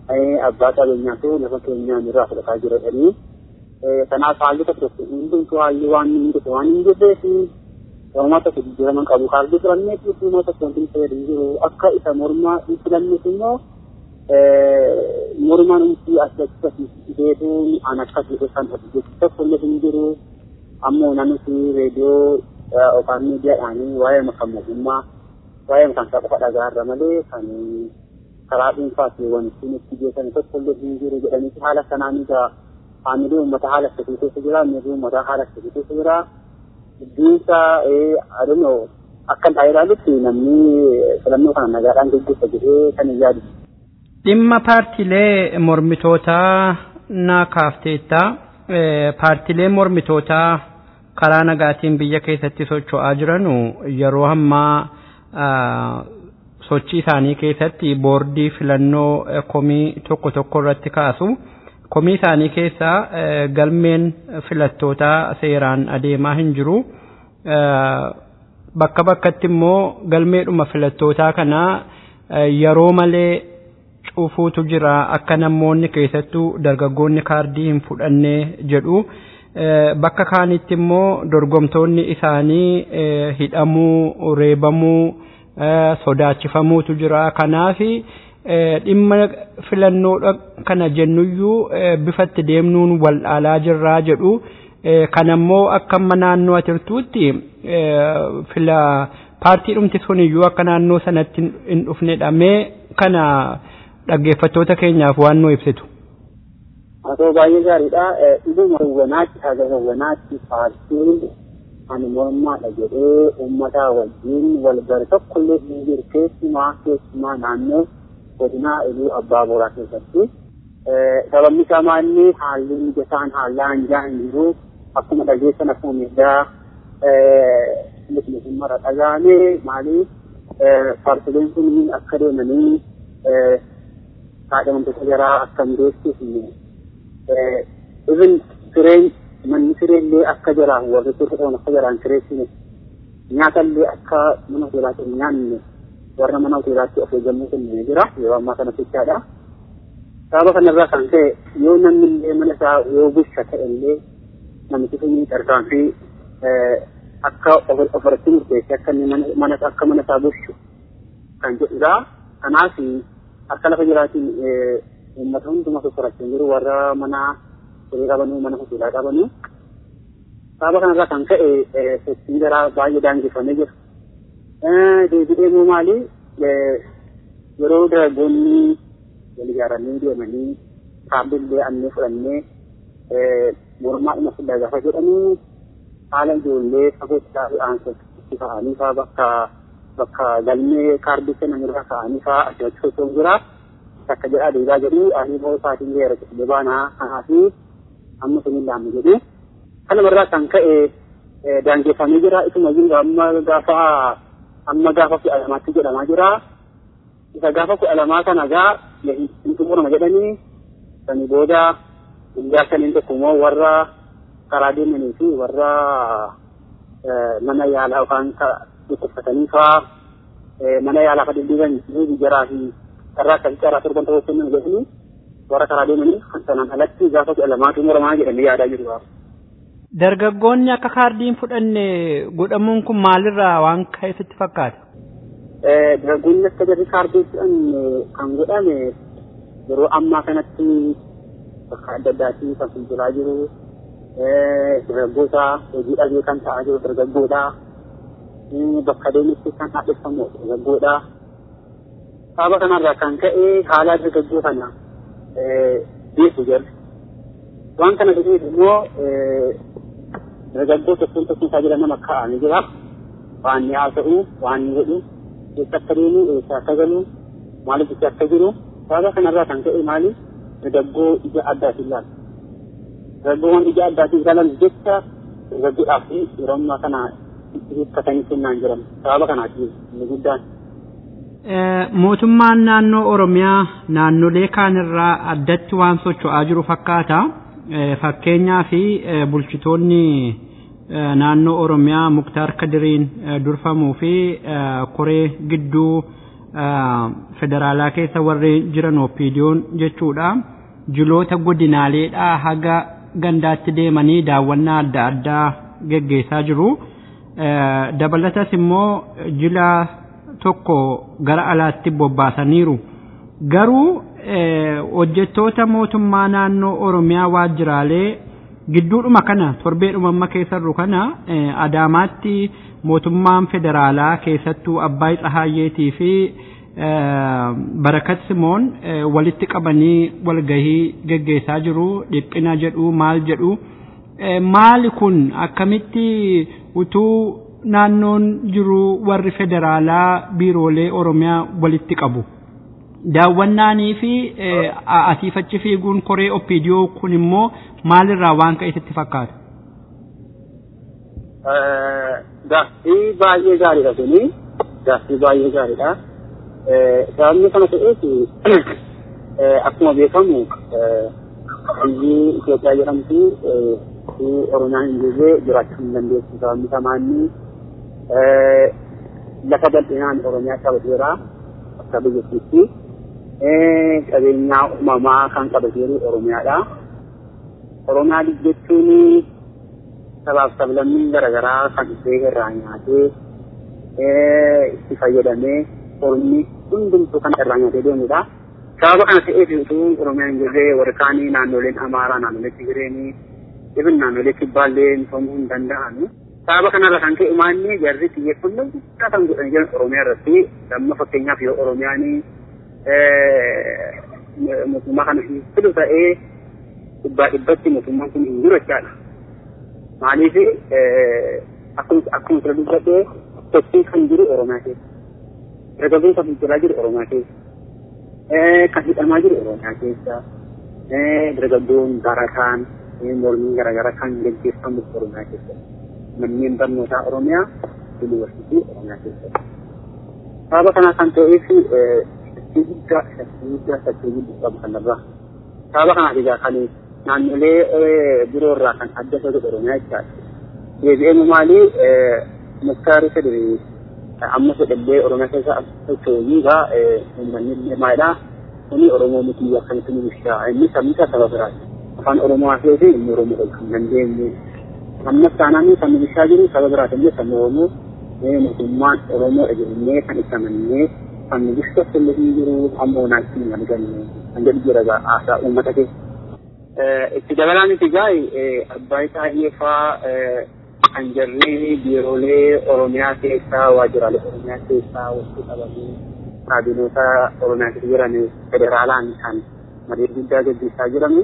abbaa qabeenyaatu lafa keenyaan irraa fudhataa jira jedhanii kanaaf haalli tokko tokko hundumtuu haalli waan hin jirre waan hin jirree fi uummata tokko jijjiiraman qabu kaardii filannee fi uummata tokko wanti fayyadu hin jiru akka isa mormaa hin filannes immoo mormaan umtii asii deebiin an akkas jedhe kan jechu tokko illee hin jiru ammoo nanuti reediyoo yookaan miidiyaadhaanii waa'ee makan mootummaa waa'ee makan isaa qofa dhagaarra malee kan karaa dhuunfaati wanti nutti beekan tokko illee hin jiru jedhanii haala sanaan egaa haamilee uummata haala akkasii keessa jira miirri uummataa haala akkasii keessa jira gidduunsa aduno akka ta'e ilaalutti namni filannoo kana nagaadhaan gaggeessa jedhee kan hin yaadu. Dhimma paartiilee mormitootaa naa kaafteetta paartiilee mormitootaa karaa nagaatiin biyya keessatti socho'aa jiranu yeroo ammaa sochii isaanii keessatti boordii filannoo komii tokko tokko irratti kaasu. komii isaanii keessaa galmeen filattootaa seeraan adeemaa hin jiru. Bakka bakkatti immoo galmeedhuma filattootaa kanaa yeroo malee cufuutu jira akka namoonni keessattuu dargaggoonni kaardii hin fudhanne jedhu. Bakka kaanitti immoo dorgomtoonni isaanii hidhamuu, reebamuu, sodaachifamuutu jira. Kanaafi dhimma filannoo kana jennuyyuu bifatti deemnuun wal dhaalaa jirraa jedhu kanammoo akka amma naannoo atirtuutti fila paartii dhumti suniyyuu akka naannoo sanatti hin dhufnedha mee kana dhaggeeffattoota keenyaaf waan nu ibsitu. Haa baay'ee gaariidha. Dhuguma hawwanaatti haga hawwanaatti paartiin ani mormaadha jedhee uummata wajjin wal gari tokkollee hin jiru keessumaa keessumaa naannoo godina iluu abbaa booraa keessatti sababni isaa maalli haalli mijataan haala hanjaa hin jiru akkuma dhageessan akkuma miidhaa mara dhagaame maali paartileen kun akka deemanii kaadhimamtoota jaraa akka hin beeksifne ibin sireen manni sireellee akka jaraan warri turte ta'an akka jaraan sireessine nyaatallee akka mana hoteelaatti hin nyaanne warra mana hoteelaatti of eeggannoo kennee jira yeroo ammaa kana jechaadha. Sababa kanarraa kan ka'e yoo namni illee mana isaa yoo busha ta'e illee namichi sun tarkaanfii akka ofirratti murteesse akka inni mana akka mana isaa bushu kan jedhudha. Kanaaf akka lafa jiraatiin uummata hundumaa sosorachaa jiru warra mana horii qabanuu mana hoteelaa qabanuu. Sababa kanarraa kan ka'e sochiin garaa baay'ee daangeffamee jira. deebi'ee immoo maali yeroo dargaggoonni wal ijaaranii deemanii kaardillee annee fudhannee mormaa dhuma fuudhaa gaafa jedhanii haala ijoollee fagootti aansatti ka'anii fa'aa bakka bakka galmee kaardii kennan irraa ka'anii fa'aa adda adda socho'u jira takka jedhaa deebi'aa jedhu ani immoo isaatiin geera jedhee baanaa kanaa fi amma sun hin laamne jedhu kanumarraa kan ka'e daangeffamee jira isuma amma gaafa amma gaafa kudha lamaatti jedhamaa jira. Isa gaafa kudha lamaa kana gaa hin xumurama jedhanii sanii booda guyyaa saniin tokko immoo warra karaa deemanii fi warra mana yaalaa yookaan dhukkubsatanii fa'aa mana yaalaa kan deddeebi'an ni jaraa fi carraa akkasii carraa torban ta'uu kennan jedhanii warra karaa deemanii sanaan alatti gaafa kudha lamaa xumuramaa jedhanii yaadaa jiru. Dargaggoonni akka kaardiin fudhanne godhamuun kun maalirraa waan ka'eesitti fakkaata? Dargaggoonni akka jarri kaardii fudhanne kan godhame yeroo ammaa kanatti bakka adda addaatti kan fuulduraa jiru dargaggoota hojii dhabee kan ta'aa jiru dargaggoodha. Bakka deemutti kan haadhifamu dargaggoodha. Sababa kanarraa kan ka'e haala dargaggoo kana beeku jirre. Waan kana dhufuuf immoo dargaggoo tokkoon tokkoon isaa jira nama kaa'amee jira. Waan ni haasa'u, waan ni godhu, eessa akka deemu, eessa akka galu, maaliif itti akka jiru. Sababa kanarraa kan ka'e maali? Dargaggoo ija addaatiin ilaala. Dargaggoowwan ija addaatiin ilaalan jecha dargaggoodhaaf yeroo ammaa kana hirkatanii kennaan jiran. Sababa kanaati inni guddaan. Mootummaan naannoo Oromiyaa naannolee kaanirraa addatti waan socho'aa jiru fakkaata. fakkeenyaa fi bulchitoonni naannoo Oromiyaa Muktaar Kadiriin durfamuu fi koree gidduu federaalaa keessa warri jiran opiidiyoon jechuudha jiloota godinaaleedhaa haga gandaatti deemanii daawwannaa adda addaa geggeessaa jiru. Dabalatas immoo jila tokko gara alaatti bobbaasaniiru. Garuu hojjettoota mootummaa naannoo Oromiyaa waajjiraalee gidduudhuma kana torbeedhuma amma keessarru kana Adaamaatti mootummaan federaalaa keessattuu Abbaay Tsahaayyeetii fi Barakat Simoon walitti qabanii walgahii geggeessaa jiru dhiphina jedhu maal jedhu maali kun akkamitti utuu naannoon jiru warri federaalaa biiroolee Oromiyaa walitti qabu. Daawwannaanii fi asiifachi fiiguun koree oppiidiyoo kun immoo maalirraa waan ka'e sitti fakkaata? Gaaffii baay'ee gaariidha kuni. Gaaffii baay'ee gaariidha. Sababni kana ta'eef akkuma beekamu biyyi Itoophiyaa jedhamtu Oromiyaan hin jirre jiraachuu hin dandeessu. Sababni samaanni lafa bal'inaan Oromiyaa qabateera akka biyyattiitti. Qabeenyaa uumamaa kan qabateeru Oromiyaadha. Oromiyaa jechuun sabaaf sablammiin garaagaraa kan ishee irraa nyaatee itti fayyadamee ormi hundumtuu kan irraa nyaatee deemudha. Sababa kana ta'eef utuu Oromiyaan hin jirre warri kaanii naannoleen Amaaraa, naannolee Tigireenii, ibin naannolee Kibbaallee misoomuu hin danda'an. Sababa kanarra kan ka'e maalli jarri xiyyeeffannoo guddaa kan godhan jiran Oromiyaa irratti amma fakkeenyaaf yoo Oromiyaan mootummaa kana fidu ta'ee dhibbaa dhibbatti mootummaan kun hin jiru jechaadha. Maaliif akkuma sira dubbadhee sochiin kan jiru Oromiyaa keessa. Dargaggoon kan fincilaa jiru Oromiyaa keessa. Kan hidhamaa jiru Oromiyaa keessa. Dargaggoon barataan mormiin garaagaraa kan gaggeeffamu Oromiyaa keessa. Manneen barnootaa Oromiyaa yuunivarsiitii Oromiyaa keessa. Sababa kanaa kan ta'eef shakkii guddaa shakkii guddaa shakkii guddaa qabu kanarraa. Sababa kanaaf egaa kan naannolee biroo irraa kan adda isa godhu Oromiyaa jechaadha. Deebi'ee maali muktaari fedhii amma fedhallee Oromiyaa keessa socho'uu egaa uummanni illee maalidha. Kuni Oromoo miti akkamitti nu bishaa inni sabni isaa saba biraati. Afaan Oromoo haasa'ee fi inni Oromoo kan hin dandeenye. Ammas taanaan kan nu bishaa jiru saba biraati illee sabni Oromoo mootummaan Oromoo jennee kan itti amannee kan nu bishaa illee hin jiru ammoo naatti hin arganne kan jedhu jira haasaa uummata keessa. itti dabalaan itti gaa'e abbaa taa'ee fa'aa kan jarri biiroolee Oromiyaa keessaa waajjiraalee Oromiyaa keessaa walitti qabanii kaabinoota Oromiyaa keessa jiran federaalaan kan marii guddaa gaggeessaa jiran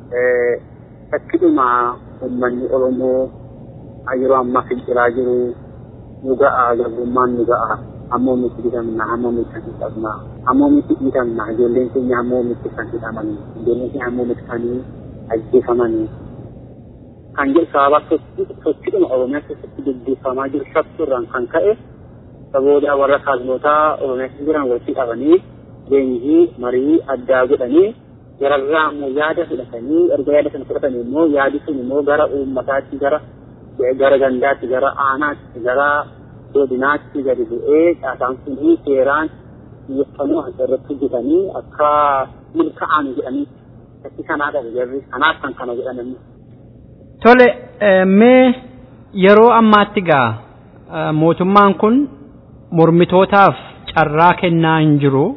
fakkidhuma uummanni Oromoo yeroo ammaa fincilaa jiru nu ga'a gabrummaan nu ga'a ammoo miti dhiitamna ammoo miti kan hidhamna ammoo miti dhiitamna ijoolleen keenya ammoo miti kan hidhaman ijoolleen keenya ammoo miti kan ajjeefamanii kan jedhu sababa sochiidhuma Oromiyaa keessatti gaggeeffamaa jiru shakkiirraan kan ka'e saboota warra kaabinootaa Oromiyaa keessa jiran walitti qabanii leenjii marii addaa godhanii gararraa immoo yaada fudhatanii erga yaada sana fudhatanii immoo yaadi sun immoo gara uummataatti gara gara gandaatti gara aanaatti gara godinaatti gadi bu'ee caasaan sunii seeraan xiyyeeffannoo irratti hojjetanii akka milkaa'an jedhanii fakkii kanaa qabu jarri kanaaf kan kana jedhan Tole mee yeroo ammaatti gaa mootummaan kun mormitootaaf carraa kennaa hin jiru.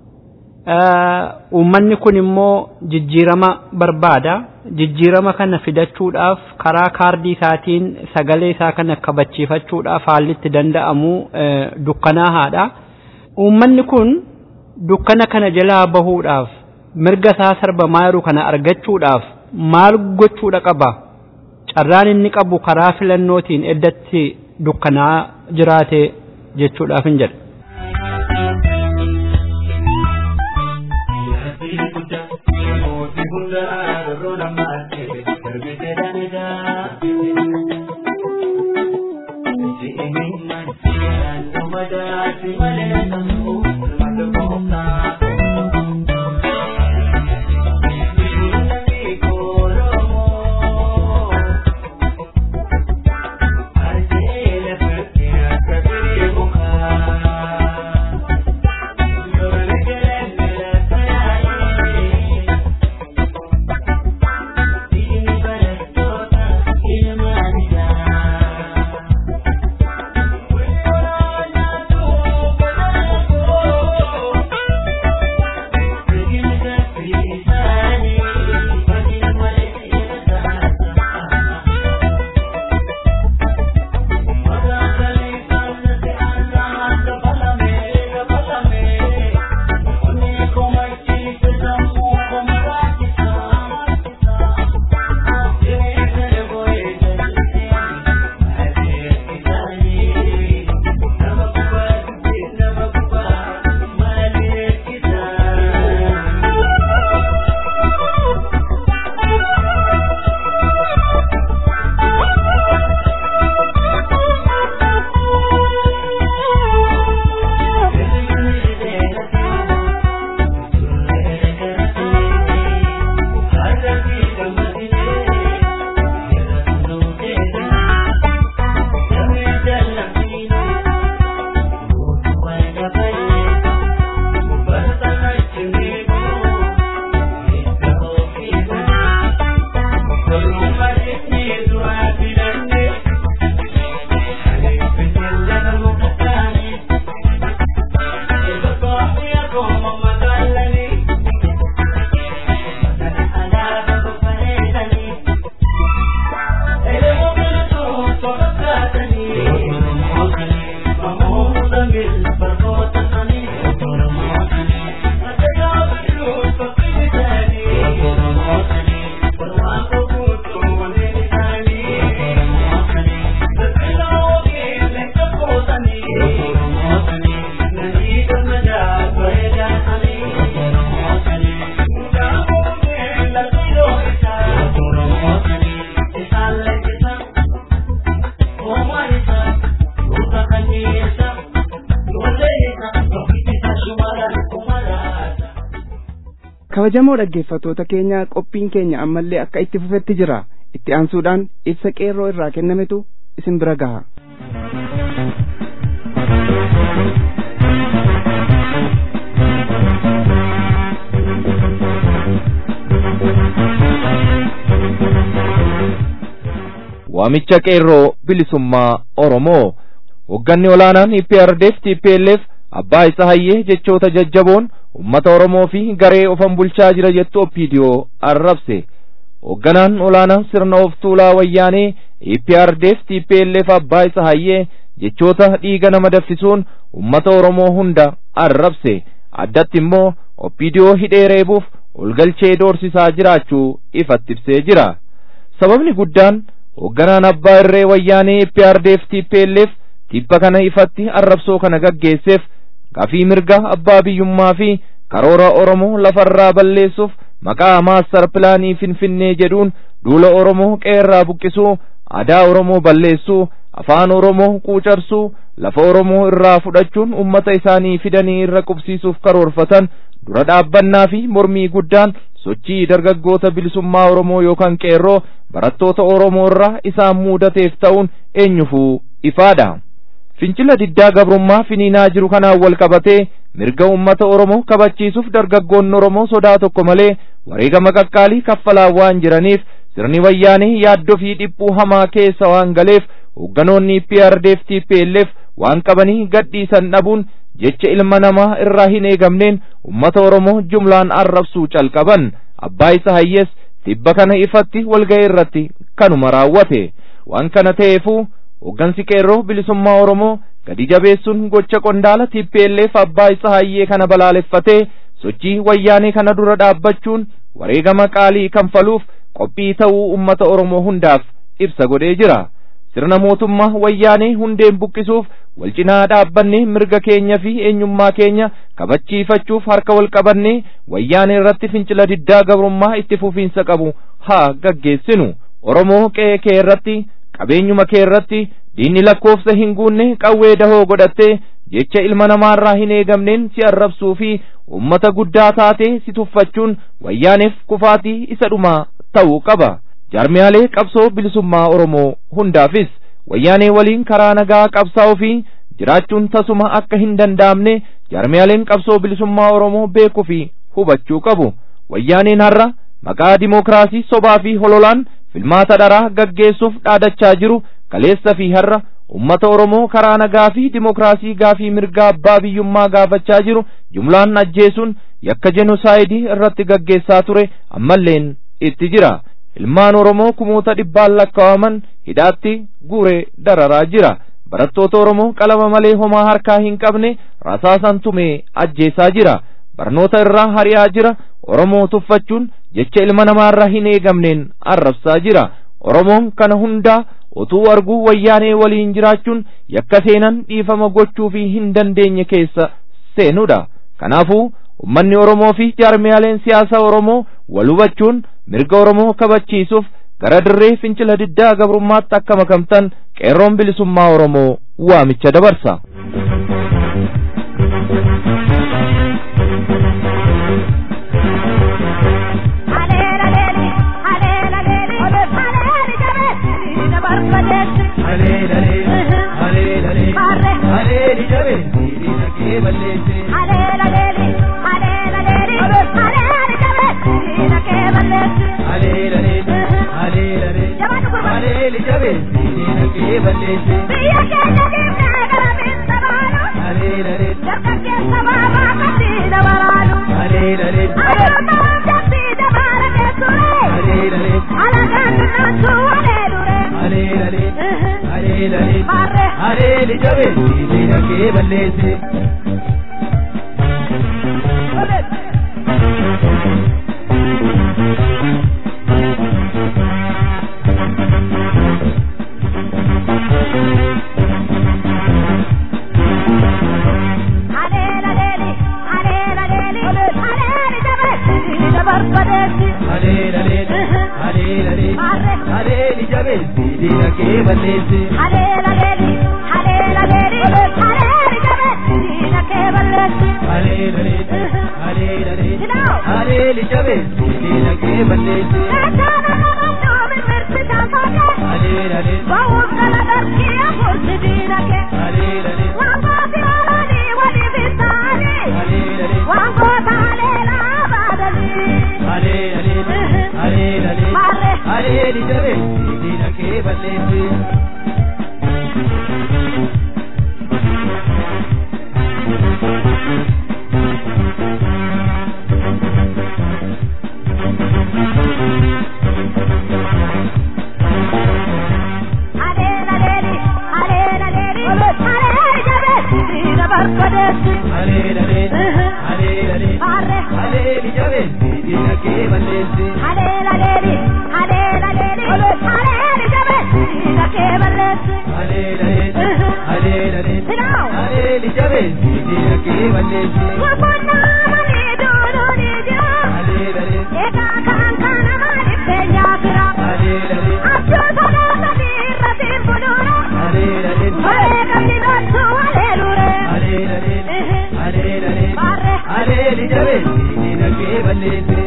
Uummanni kun immoo jijjiirama barbaada. Jijjiirama kana fidachuudhaaf karaa kaardii isaatiin sagalee isaa kana kabachiifachuudhaaf haalli itti danda'amu dukkanaa haadha. Uummanni kun dukkana kana jalaa bahuudhaaf mirga isaa sarbamaa jiru kana argachuudhaaf maal gochuudha qaba? Carraan inni qabu karaa filannootiin eddatti dukkanaa jiraate jechuudhaaf hin jedha. kabajamoo dhaggeeffattoota keenya qophiin keenya ammallee akka itti fufetti jira itti aansuudhaan ibsa qeerroo irraa kennametu isin bira gaha. waamicha qeerroo bilisummaa Oromoo hogganni olaanaan IPRDF TPLF abbaa isa hayyee jechoota jajjaboon ummata Oromoo fi garee ofan bulchaa jira jettu OPDO arrabse hogganaan olaanaan sirna of tuulaa wayyaanee IPRDF TPLF abbaa isa hayyee jechoota dhiiga nama daffisuun ummata Oromoo hunda arrabse addatti immoo OPDO hidhee reebuuf olgalchee doorsisaa jiraachuu ifatti ibsee jira sababni guddaan hogganaan abbaa irree wayyaanee IPRDF TPLF tibba kana ifatti arrabsoo kana gaggeesseef gafii mirga abbaa biyyummaa fi karoora Oromoo lafarraa balleessuuf maqaa maastar pilaanii finfinnee jedhuun duula Oromoo qeerraa buqqisuu aadaa Oromoo balleessuu afaan Oromoo quucarsuu lafa Oromoo irraa fudhachuun ummata isaanii fidanii irra qubsiisuuf karoorfatan dura dhaabbannaa fi mormii guddaan sochii dargaggoota bilisummaa Oromoo yookaan qeerroo barattoota Oromoo irraa isaan muudateef ta'uun eenyufuu ifaadha. Fincila diddaa gabrummaa finiinaa jiru kanaan wal qabatee mirga ummata Oromoo kabachiisuuf dargaggoonni Oromoo sodaa tokko malee wareegama qaqqaalii kaffalaa waan jiraniif sirni wayyaanee yaaddoo fi dhiphuu hamaa keessa waan galeef hoogganoonni PRDF TPLF waan qabanii gadhiisan dhabuun jecha ilma namaa irraa hin eegamneen ummata Oromoo jumlaan arrabsuu calqaban abbaa isa hayyees tibba kana ifatti walga'ii irratti kanuma raawwate waan kana ta'eefuu hoggansi qeerroo bilisummaa Oromoo gadi jabeessuun gocha qondaala TPLF abbaa isa hayyee kana balaaleffatee sochii wayyaanee kana dura dhaabbachuun wareegama qaalii kanfaluuf qophii ta'uu ummata Oromoo hundaaf ibsa godhee jira. sirna mootummaa wayyaanee hundeen buqqisuuf wal cinaa dhaabbannee mirga keenya fi eenyummaa keenya kabachiifachuuf harka wal qabannee wayyaanee irratti fincila diddaa gabrummaa itti fufiinsa qabu haa gaggeessinu oromoo qe'ee kee irratti qabeenyuma kee irratti diinni lakkoofsa hin guunne qawwee dahoo godhattee jecha ilma namaarraa hin eegamneen si arrabsuu fi ummata guddaa taatee si tuffachuun wayyaaneef kufaatii isa dhumaa ta'uu qaba. jaarmiyaalee qabsoo bilisummaa Oromoo hundaafis wayyaanee waliin karaa nagaa qabsaa'uu fi jiraachuun tasuma akka hin danda'amne jaarmiyaaleen qabsoo bilisummaa Oromoo beekuu fi hubachuu qabu. Wayyaaneen har'a maqaa dimookiraasii sobaa fi hololaan filmaata dharaa gaggeessuuf dhaadachaa jiru kaleessa fi har'a ummata Oromoo karaa nagaa fi dimookiraasii gaafii mirgaa abbaa biyyummaa gaafachaa jiru jumlaan ajjeesuun yakka jenosaayidii irratti gaggeessaa ture ammalleen itti jira. ilmaan Oromoo kumoota dhibbaan lakkaa'aman hidhaatti guuree dararaa jira. Barattoota Oromoo qalama malee homaa harkaa hin qabne rasaasan tumee ajjeesaa jira. Barnoota irraa hari'aa jira. Oromoo tuffachuun jecha ilma namaarraa hin eegamneen arrabsaa jira. Oromoon kana hundaa utuu arguu wayyaanee waliin jiraachuun yakka seenan dhiifama gochuu fi hin dandeenye keessa seenudha. Kanaafuu ummanni Oromoo fi jaarmiyaaleen siyaasa Oromoo wal hubachuun mirga Oromoo kabachiisuuf gara dirree fincila diddaa gabrummaatti akka makamtan qeerroon bilisummaa Oromoo waamicha dabarsa. Areeli jabe diina kee balleesse. Areeli jabe diina kee balleesse. Areeli jabe Aleeli jabeessi diina kee balleessi. Aleeli jabeessi diina kee balleessi. Aleeli jabeessi diina kee balleessi. Aleeli jabeessi diina kee balleessi.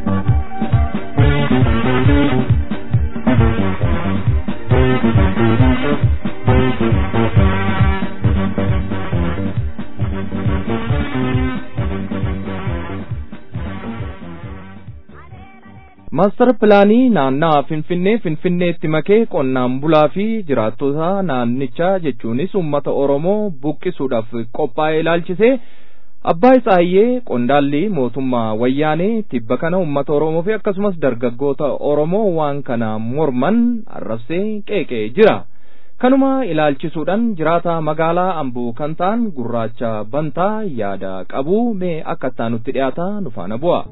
Maastar pilaanii naannawaa Finfinnee Finfinneetti makee qonnaan bulaa fi jiraattota naannichaa jechuunis uummata Oromoo buqqisuudhaaf qophaa'e ilaalchisee Abbaa Isaayyee qondaalli mootummaa wayyaanee tibba kana uummata Oromoo fi akkasumas dargaggoota Oromoo waan kana morman arrabsee qeeqee jira. Kanuma ilaalchisuudhaan jiraata magaalaa Amboo kan ta'an gurraacha bantaa yaada qabu mee akka ittaanutti dhiyaata nu faana bu'a.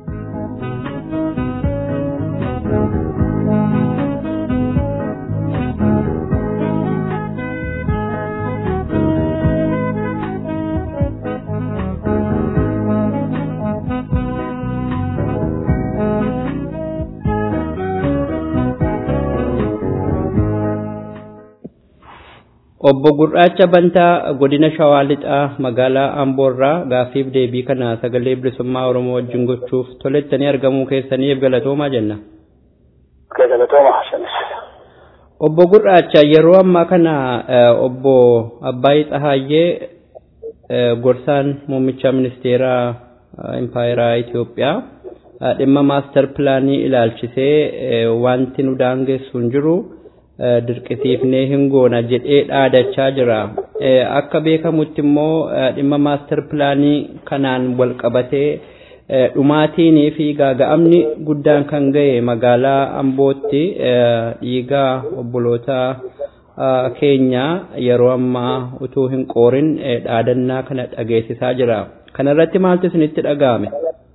Obbo Gurraacha Bantaa godina Shawaa Lixaa magaalaa Amboorraa gaaffiif deebii kana sagalee bilisummaa Oromoo wajjin gochuuf tolettanii argamuu keessaniif galatoomaa jenna. Galatooma Hassanis. Obbo Gurraacha yeroo ammaa kana obbo Abbaayii Tsahaayyee gorsaan muummicha ministeeraa impaayeraa Itoophiyaa dhimma maastar pilaanii ilaalchisee wanti nu daangessu hin jiru. dirqisiifnee hin goona jedhee dhaadachaa jira. Akka beekamutti immoo dhimma maastar pilaanii kanaan wal qabatee dhumaatiinii fi gaaga'amni guddaan kan ga'e magaalaa Ambootti dhiigaa obboloota keenya yeroo ammaa utuu hin qoorin dhaadannaa kana dhageessisaa jira. Kanarratti maaltu isinitti dhaga'ame?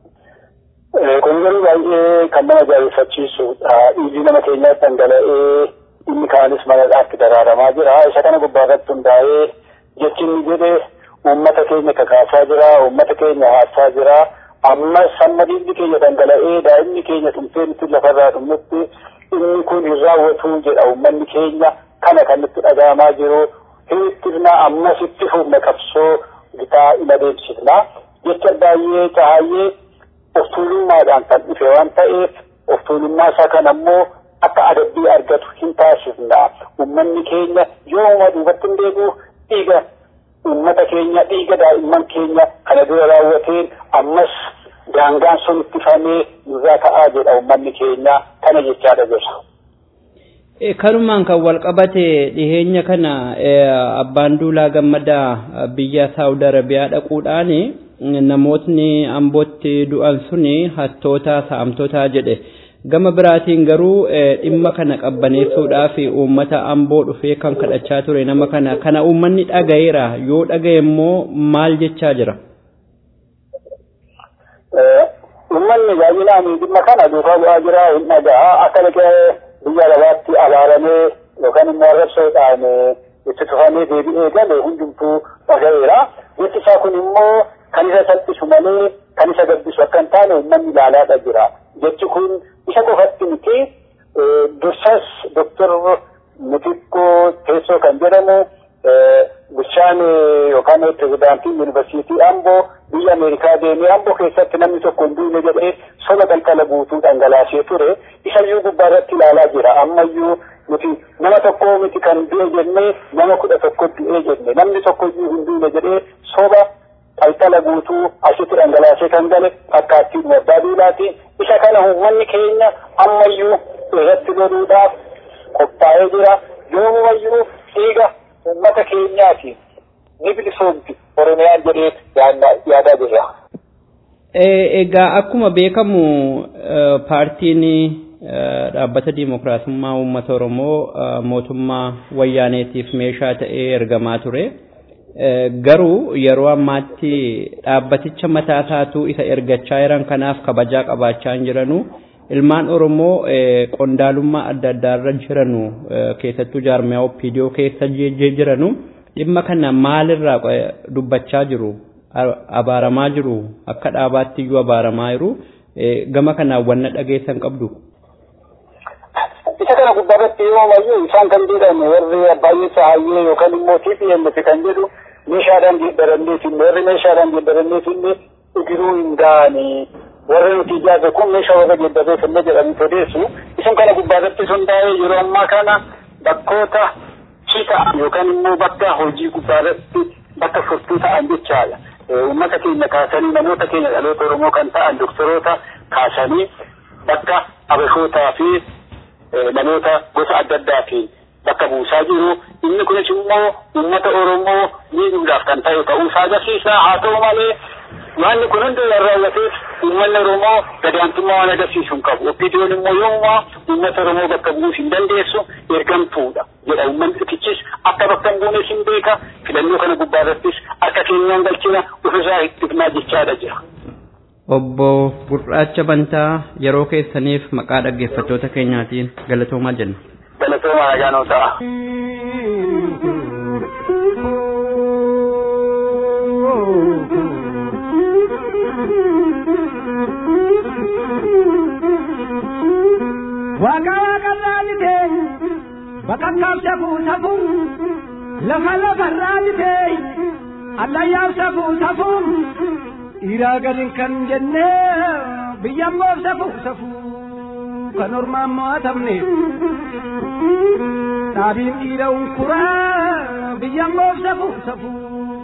Kun garuu baay'ee kan nama ajaa'ibsiisudha. Dhiigni nama keenyaa dhangala'ee inni kaanis manadhaatti daraaramaa jira. Isa kana gubbaa irratti hundaa'ee jechi inni jedhe uummata keenya kakaasaa jira, uummata keenya haasaa jira. Amma samma dhiigni keenya dhangala'ee daa'imni keenya tumtee nuti lafarraa dhumnutti inni kun hin raawwatu jedha uummanni keenya kana kan nutti dhaga'amaa jiru. Hir'ittifna ammas itti fufna qabsoo gitaa ima deebisifna. Jecha baay'ee cahaayyee of tuulummaadhaan kan dhufe waan ta'eef of tuulummaa isaa kan ammoo akka adabbii argatu hin taasifna. Uummanni keenya yooma duubatti hin deebi'u dhiiga uummata keenya dhiiga daa'imman keenya kana dura raawwateen ammas daangaan sun ittifamee nurraa ka'aa jedha uummanni keenya kana jechaadha jira. Kanumaan kan wal qabate dhiheenya kana abbaan duulaa gammadaa biyya Saawud Arabiyaa dhaquudhaan namootni ambootti du'an suni hattoota saamtotaa jedhe. gama biraatiin garuu dhimma kana qabbaneessuudhaaf uummata amboo dhufee kan kadhachaa ture nama kana kana uummanni dhagayeera yoo dhagaye immoo maal jechaa jira. Uummanni baay'inaan dhimma kana duukaa bu'aa jira hin dhaga'a akka dhaqee biyya lafaatti abaaramee yookaan immoo arrabsoodhaan itti tufamee deebi'ee gale hundumtuu dhagayeera. Jechi isaa kun immoo kan isa salphisu malee kan isa gabbisu akka hin taane uummanni ilaalaadha jira. Jechi kun isa qofatti miti dursas doktor Mutikkoo Teessoo kan jedhamu bulchaan yookaan pirezidaantiin yuunivarsiitii Amboo biyya Ameerikaa deemee Amboo keessatti namni tokko hin duune jedhee soba qalqala guutuu dhangalaasee ture isayyuu gubbaa irratti ilaalaa jira ammayyuu nuti nama tokko miti kan du'e jennee nama kudha tokko du'e jenne namni tokko iyyuu hin duune jedhee soba qalqala guutuu asitti dhangalaasee kan gale fakkaattii abbaa duulaati isa kana uummanni keenya ammayyuu irratti loluudhaaf qophaa'ee jira yoomumayyuu dhiiga uummata keenyaatiin ni bilisoomti oromiyaan jedhee yaadaa jirra. Egaa akkuma beekamu paartiin dhaabbata diimokiraasummaa uummata Oromoo mootummaa wayyaaneetiif meeshaa ta'ee ergamaa ture. Garuu yeroo ammaatti dhaabbaticha mataa isaatuu isa ergachaa jiran kanaaf kabajaa qabaachaa hin jiranu. Ilmaan Oromoo qondaalummaa adda addaarra jiranu keessattuu jaarmiyaa OPDO keessa jiranu dhimma kana maalirraa dubbachaa jiru? Abaaramaa jiru? Akka dhaabaatti iyyuu abaaramaa jiru? Gama kanaan wanna dhageessan qabdu? isa kana gubbaarratti yoomayyuu isaan kan jedhan warri baay'ee saayyee yookaan immoo TPMF kan jedhu meeshaadhaan geeddaranneetiin warri meeshaadhaan geeddaranneetiin igiruu hin gaane warri nuti ijaarre kun meeshaa warra geeddaree kenne jedhanii odeessu isin kana gubbaarratti hundaa'ee yeroo ammaa kana bakkoota hita yookaan immoo bakka hojii gubbaarratti bakka furtuu ta'an jechaadha. Uummata keenya kaasanii namoota keenya dhaloota Oromoo kan ta'an doktoroota kaasanii bakka abashootaa fi namoota gosa adda addaatiin bakka buusaa jiru. Inni kunis immoo uummata Oromoo miidhuudhaaf kan ta'e ta'uu isaa agarsiisa. Haa ta'u malee wanni kun hundi waan raawwateef uummanni Oromoo gadaantummaa waan agarsiisu hin qabu. OPDO'n immoo yoommaa uummata Oromoo bakka bu'uus hin dandeessu ergamtuudha jedha. Uummanni xixichis akka bakka hin buunes hin beeka. Filannoo kana gubbaarrattis akka keenyaan galchina ofirraa ittifnaa jechaadha jira. Obbo Gurraacha Bantaa yeroo keessaniif maqaa dhaggeeffattoota keenyaatiin galatoomaa jenna. Galatoomaa nagaanoo ta'a. Waaqa waaqarraa bitee bakakkaaf safuu safuu lafa lafarraa bitee allayyaaf safuu safuu dhiiraa gadin kan jenne biyya moof safuu safuu kan ormaan mo'atamne dhaabiin dhiira unkuraa biyya moof safuu safuu.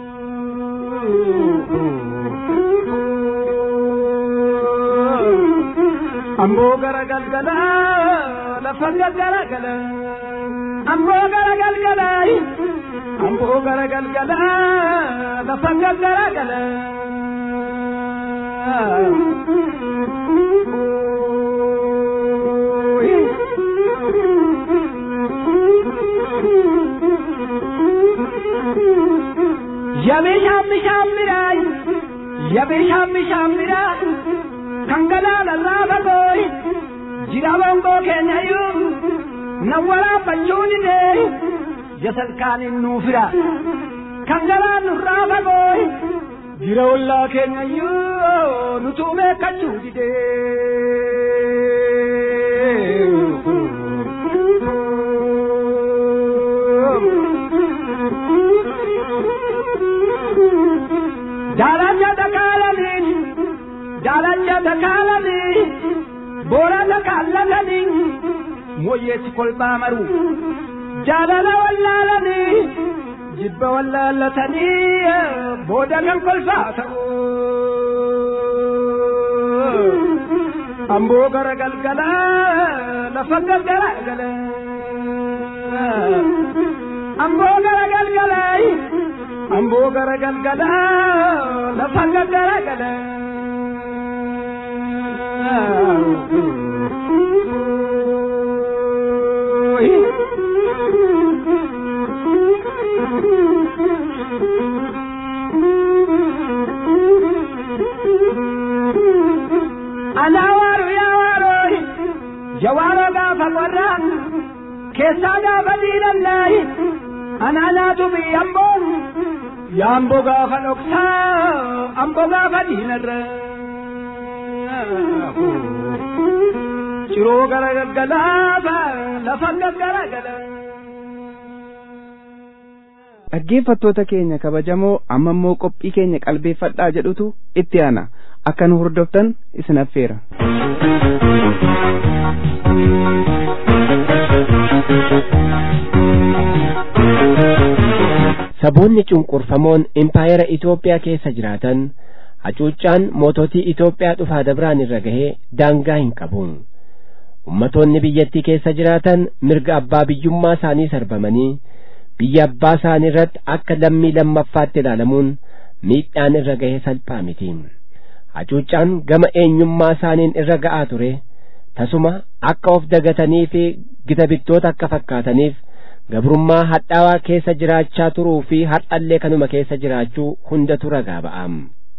Amboo gara galgala lafa galgala amboo gara galgala amboo gara galgala lafa galgala. Yabe shammi shammirai, yabe shammi shammirai, kangala lalaba boy, jira bongo kenyayu, nawala pachuni de, jasal kanin nufira, kangala nuraba boy, jira walla kenyayu, nutume kachudi de. Jalanya dakalamin, jalanya dakalamin, bora dakalamin, moyeti kolba maru, jalala wallalani, jibba wallalatani, boda kan kolfa ta'u. Ambo gara galgala, lafa galgala gala. Ambo gara galgala, ambo gara galgala, lafa galgala gala. Anawaaru yaa waaroo jawaaroo gaafa warraa keessaa gaafa diinallaayi anaanaatu biyyamboo yaamboo gaafa dhoksaa amboo gaafa diinarra ciroo gara galgalaafa lafa gaggaragala. dhaggeeffattoota keenya kabajamoo amma immoo qophii keenya qalbeeffadhaa jedhutu itti aana akka nu hordoftan isin affeera. Saboonni cunqurfamoon impaayera Itoophiyaa keessa jiraatan hacuuccaan moototii Itoophiyaa dhufaa dabraan irra gahee daangaa hin qabu. ummatoonni biyyattii keessa jiraatan mirga abbaa biyyummaa isaanii sarbamanii biyya abbaa isaanii irratti akka lammii lammaffaatti ilaalamuun miidhaan irra gahe salphaa miti hacuuccaan gama eenyummaa isaaniin irra ga'aa ture tasuma akka of dagatanii fi gita bittoota akka fakkaataniif gabrummaa hadhaawaa keessa jiraachaa turuu fi har'allee kanuma keessa jiraachuu hundatu ragaa ba'am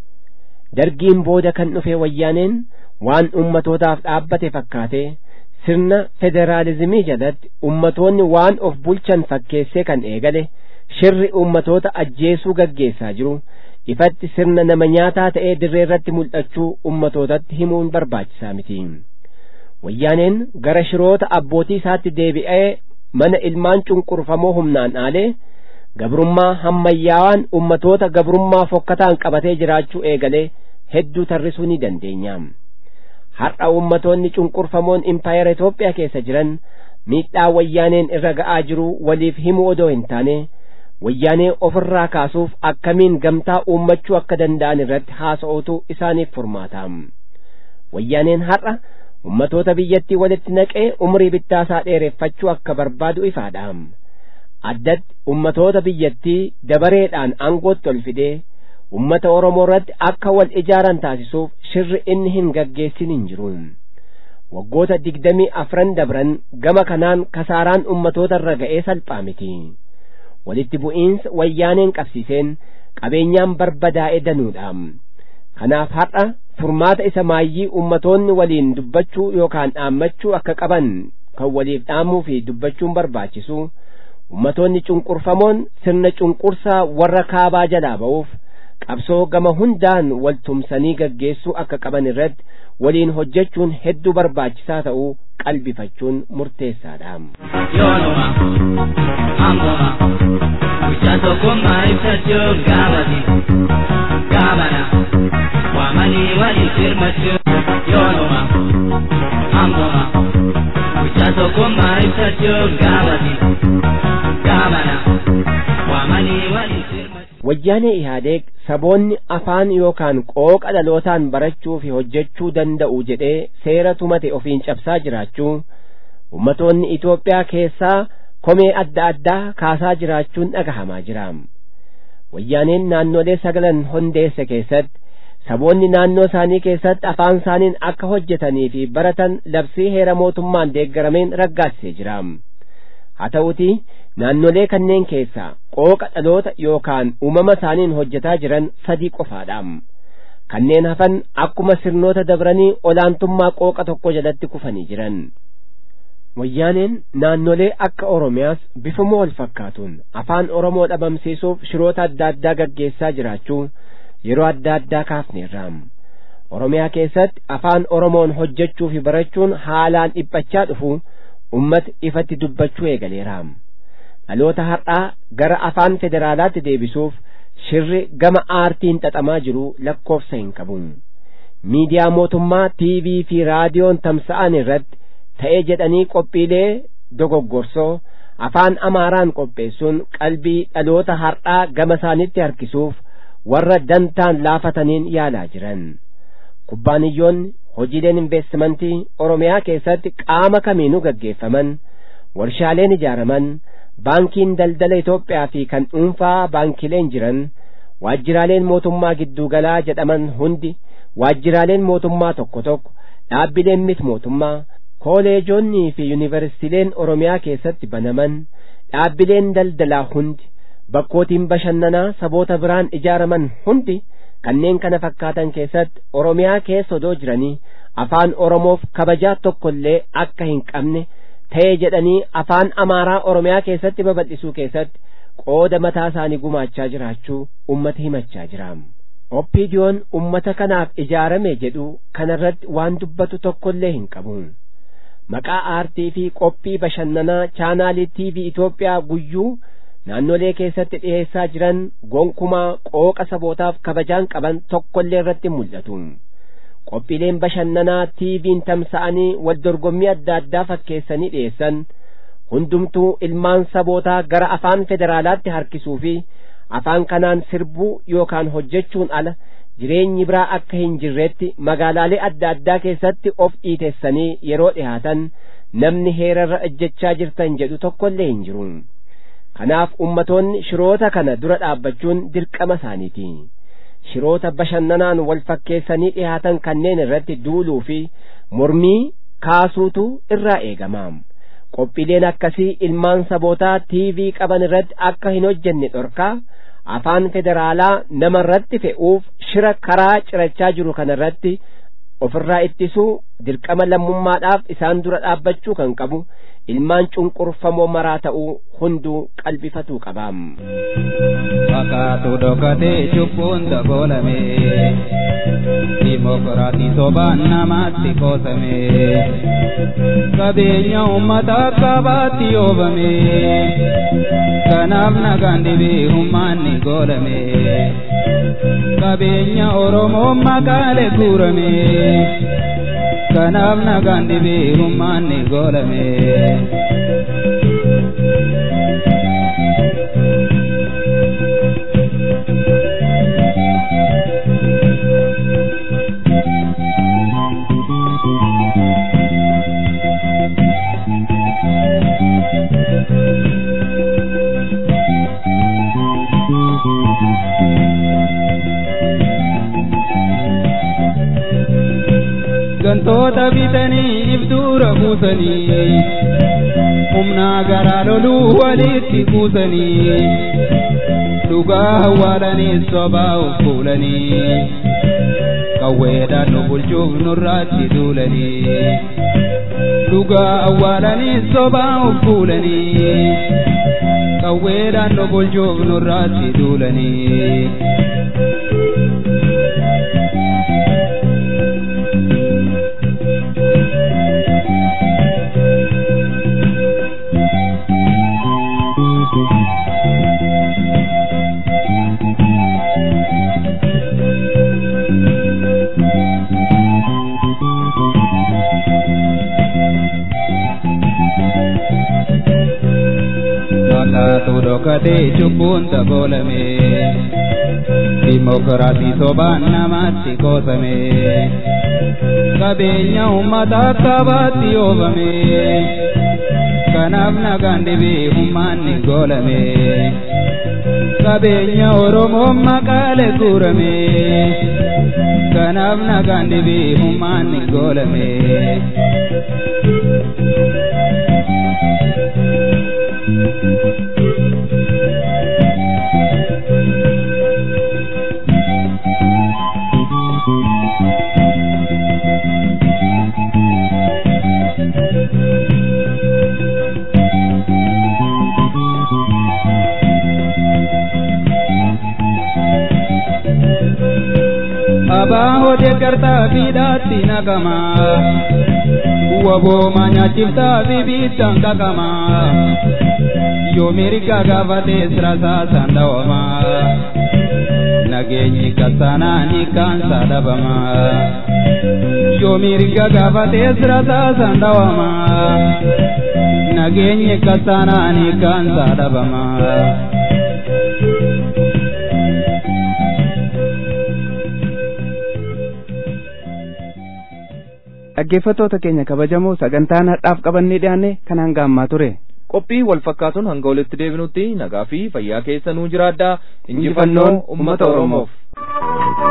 dargiin booda kan dhufe wayyaaneen waan ummatootaaf dhaabbate fakkaate sirna federaalizimii jalatti ummatoonni waan of bulchan fakkeessee kan eegale shirri ummatoota ajjeesuu gaggeessaa jiru ifatti sirna nama nyaataa ta'ee dirree irratti mul'achuu ummatootatti himuun barbaachisaa miti wayyaaneen gara shiroota abbootii isaatti deebi'ee mana ilmaan cunqurfamoo humnaan dhaalee gabrummaa hammayyaawaan ummatoota gabrummaa fokkataan qabatee jiraachuu eegalee hedduu tarrisuu ni dandeenya har'a ummatoonni cunqurfamoon impaayera Itoophiyaa keessa jiran miidhaa wayyaaneen irra ga'aa jiru waliif himuu odoo hin taane wayyaanee ofirraa kaasuuf akkamiin gamtaa uummachuu akka danda'an irratti haasa'uutu isaaniif furmaata wayyaaneen har'a ummatoota biyyattii walitti naqee umrii bittaasaa dheereffachuu akka barbaadu ifaadha addatti ummatoota biyyattii dabareedhaan aangootti ol fidee ummata oromoo irratti akka wal ijaaran taasisuuf shirri inni hin gaggeessin hin jiru waggoota digdamii afran dabran gama kanaan kasaaraan ummatoota irra ga'ee salphaa miti walitti bu'iinsa wayyaaneen qabsiiseen qabeenyaan barbadaa'e danuudha kanaaf har'a furmaata isa maayyii ummatoonni waliin dubbachuu yookaan dhaammachuu akka qaban kan waliif dhaamuu fi dubbachuun barbaachisu ummatoonni cunqurfamoon sirna cunqursaa warra kaabaa jalaa ba'uuf qabsoo gama hundaan wal tumsanii gaggeessuu akka qaban irratti waliin hojjechuun hedduu barbaachisaa ta'uu qalbifachuun murteessaadha. yoonuma ammuma guyyaa tokkummaa ibsachuun gaafati gaafana waamanii waliif hirmachuun yoonuma ammuma guyyaa tokkummaa ibsachuun gaafati gaafana waamanii waliif hirmachuun. wayyaanee ihaadeeg saboonni afaan yookaan qooqa dhalootaan barachuu fi hojjechuu danda'u jedhee seera tumate ofiin cabsaa jiraachuu ummatoonni Itoophiyaa keessaa komee adda addaa kaasaa jiraachuun dhagahamaa jira wayyaaneen naannolee sagalan hundeesse keessatti saboonni naannoo isaanii keessatti afaan isaaniin akka hojjetanii fi baratan labsii heera mootummaan deeggarameen raggaasisee jira haa ta'utii naannolee kanneen keessaa qooqa dhaloota yookaan uumama isaaniin hojjetaa jiran sadii qofaadha kanneen hafan akkuma sirnoota dabranii olaantummaa qooqa tokko jalatti kufanii jiran wayyaaneen naannolee akka oromiyaas bifuma wal fakkaatuun afaan oromoo dhabamsiisuuf shiroota adda addaa gaggeessaa jiraachuu yeroo adda addaa kaafneerra oromiyaa keessatti afaan oromoon hojjechuu fi barachuun haalaan dhiphachaa dhufu ummata ifatti dubbachuu eegaleera dhaloota har'aa gara afaan federaalaatti deebisuuf shirri gama aartiin xaxamaa jiru lakkoofsa hin qabu miidiyaa mootummaa tiivii fi raadiyoon tamsa'an irratti ta'ee jedhanii qophiilee dogoggorsoo afaan amaaraan qopheessuun qalbii dhaloota har'aa gama isaanitti harkisuuf warra dantaan laafataniin yaalaa jiran kubbaaniyyoonni hojiileen investimentii oromiyaa keessatti qaama kamiinuu gaggeeffaman warshaaleen ijaaraman baankiin daldala Itoophiyaa fi kan dhuunfaa baankileen jiran waajjiraaleen mootummaa gidduugalaa jedhaman hundi waajjiraaleen mootummaa tokko tokko dhaabbileen miti mootummaa kooleejoonnii fi yuunivarsiitiileen oromiyaa keessatti banaman dhaabbileen daldalaa hundi bakkootiin bashannanaa saboota biraan ijaaraman hundi kanneen kana fakkaatan keessatti oromiyaa keessa odoo jiranii afaan oromoof kabajaa tokkollee akka hin qabne ta'ee jedhanii afaan amaaraa oromiyaa keessatti babal'isuu keessatti qooda mataa isaanii gumaachaa jiraachuu ummata himachaa jira oppiidiyoon ummata kanaaf ijaarame jedhu kanarratti waan dubbatu tokkollee hin qabu maqaa aartii fi qophii bashannanaa chaanaalii tiivii Itoophiyaa guyyuu naannolee keessatti dhiheessaa jiran gonkumaa qooqa sabootaaf kabajaan qaban tokkollee irratti mul'atu qophiileen bashannanaa tiiviin tamsa'anii wal dorgommii adda addaa fakkeessanii dhiyeessan hundumtuu ilmaan sabootaa gara afaan federaalaatti harkisuu fi afaan kanaan sirbuu yookaan hojjechuun ala jireenyi biraa akka hin jirretti magaalaalee adda addaa keessatti of dhiitessanii yeroo dhihaatan namni heerarra ejjechaa jirtan jedhu tokkollee hin jiru kanaaf ummatoonni shiroota kana dura dhaabbachuun dirqama isaaniiti shiroota bashannanaan wal fakkeessanii dhihaatan kanneen irratti duuluu fi mormii kaasuutu irraa eegama qophiileen akkasii ilmaan sabootaa tiivii qaban irratti akka hin hojjenne dhorkaa afaan federaalaa nama irratti fe'uuf shira karaa cirachaa jiru kana irratti ofirraa ittisuu dirqama lammummaadhaaf isaan dura dhaabbachuu kan qabu ilmaan cunqurfamoo maraa ta'uu hunduu qalbifatuu qabaam. Fakkaatu dhokatee cubbuun dabolame dimokiraatii sobaan namaatti qoosame qabeenya uummata qabaatti yoobame kanaaf nagaan dhibee humnaanni goolame qabeenya oromoo makaalee guurame kanaaf nagaan dhibee humnaanni goolame. gantoota bitanii ibduura buusanii humnaa garaa loluu walitti kuusanii dhugaa awwaalanii sobaa of fuulanii qawweedhaan nu bulchuuf nurraatti duulanii dhugaa awwaalanii sobaa of fuulanii qawweedhaan nu bulchuuf nurraatti duulanii. Fakkaatu dhokatee cubbuun dabolame dimokiraatii sobaan namaatti qoosame qabeenya uummata qabaatti yoobame kanaaf nagaan dhibee humnaanni goolame qabeenya oromoo makaalee guurame kanaaf nagaan dhibee humnaanni goolame. Abaa hojii gartaa fiidhaatti naqama. Wabooma nyaachiftaa fi biittaan qaqama. Yoo mirga gaafatee sirasaa sandawama. Nageenyi kasanaa ni kaansa dhabama. Yoo mirga gaafatee sirasaa sandawama. Nageenyi kasanaa ni kaansa dhabama. dhaggeeffattoota keenya kabajamoo sagantaan har'aaf qabannee dhiyaanne kan hanga ammaa ture. qophii wal fakkaatuun hanga walitti deebinutti nagaa fi fayyaa keessa nuu jiraadhaa injifannoon ummata oromoof.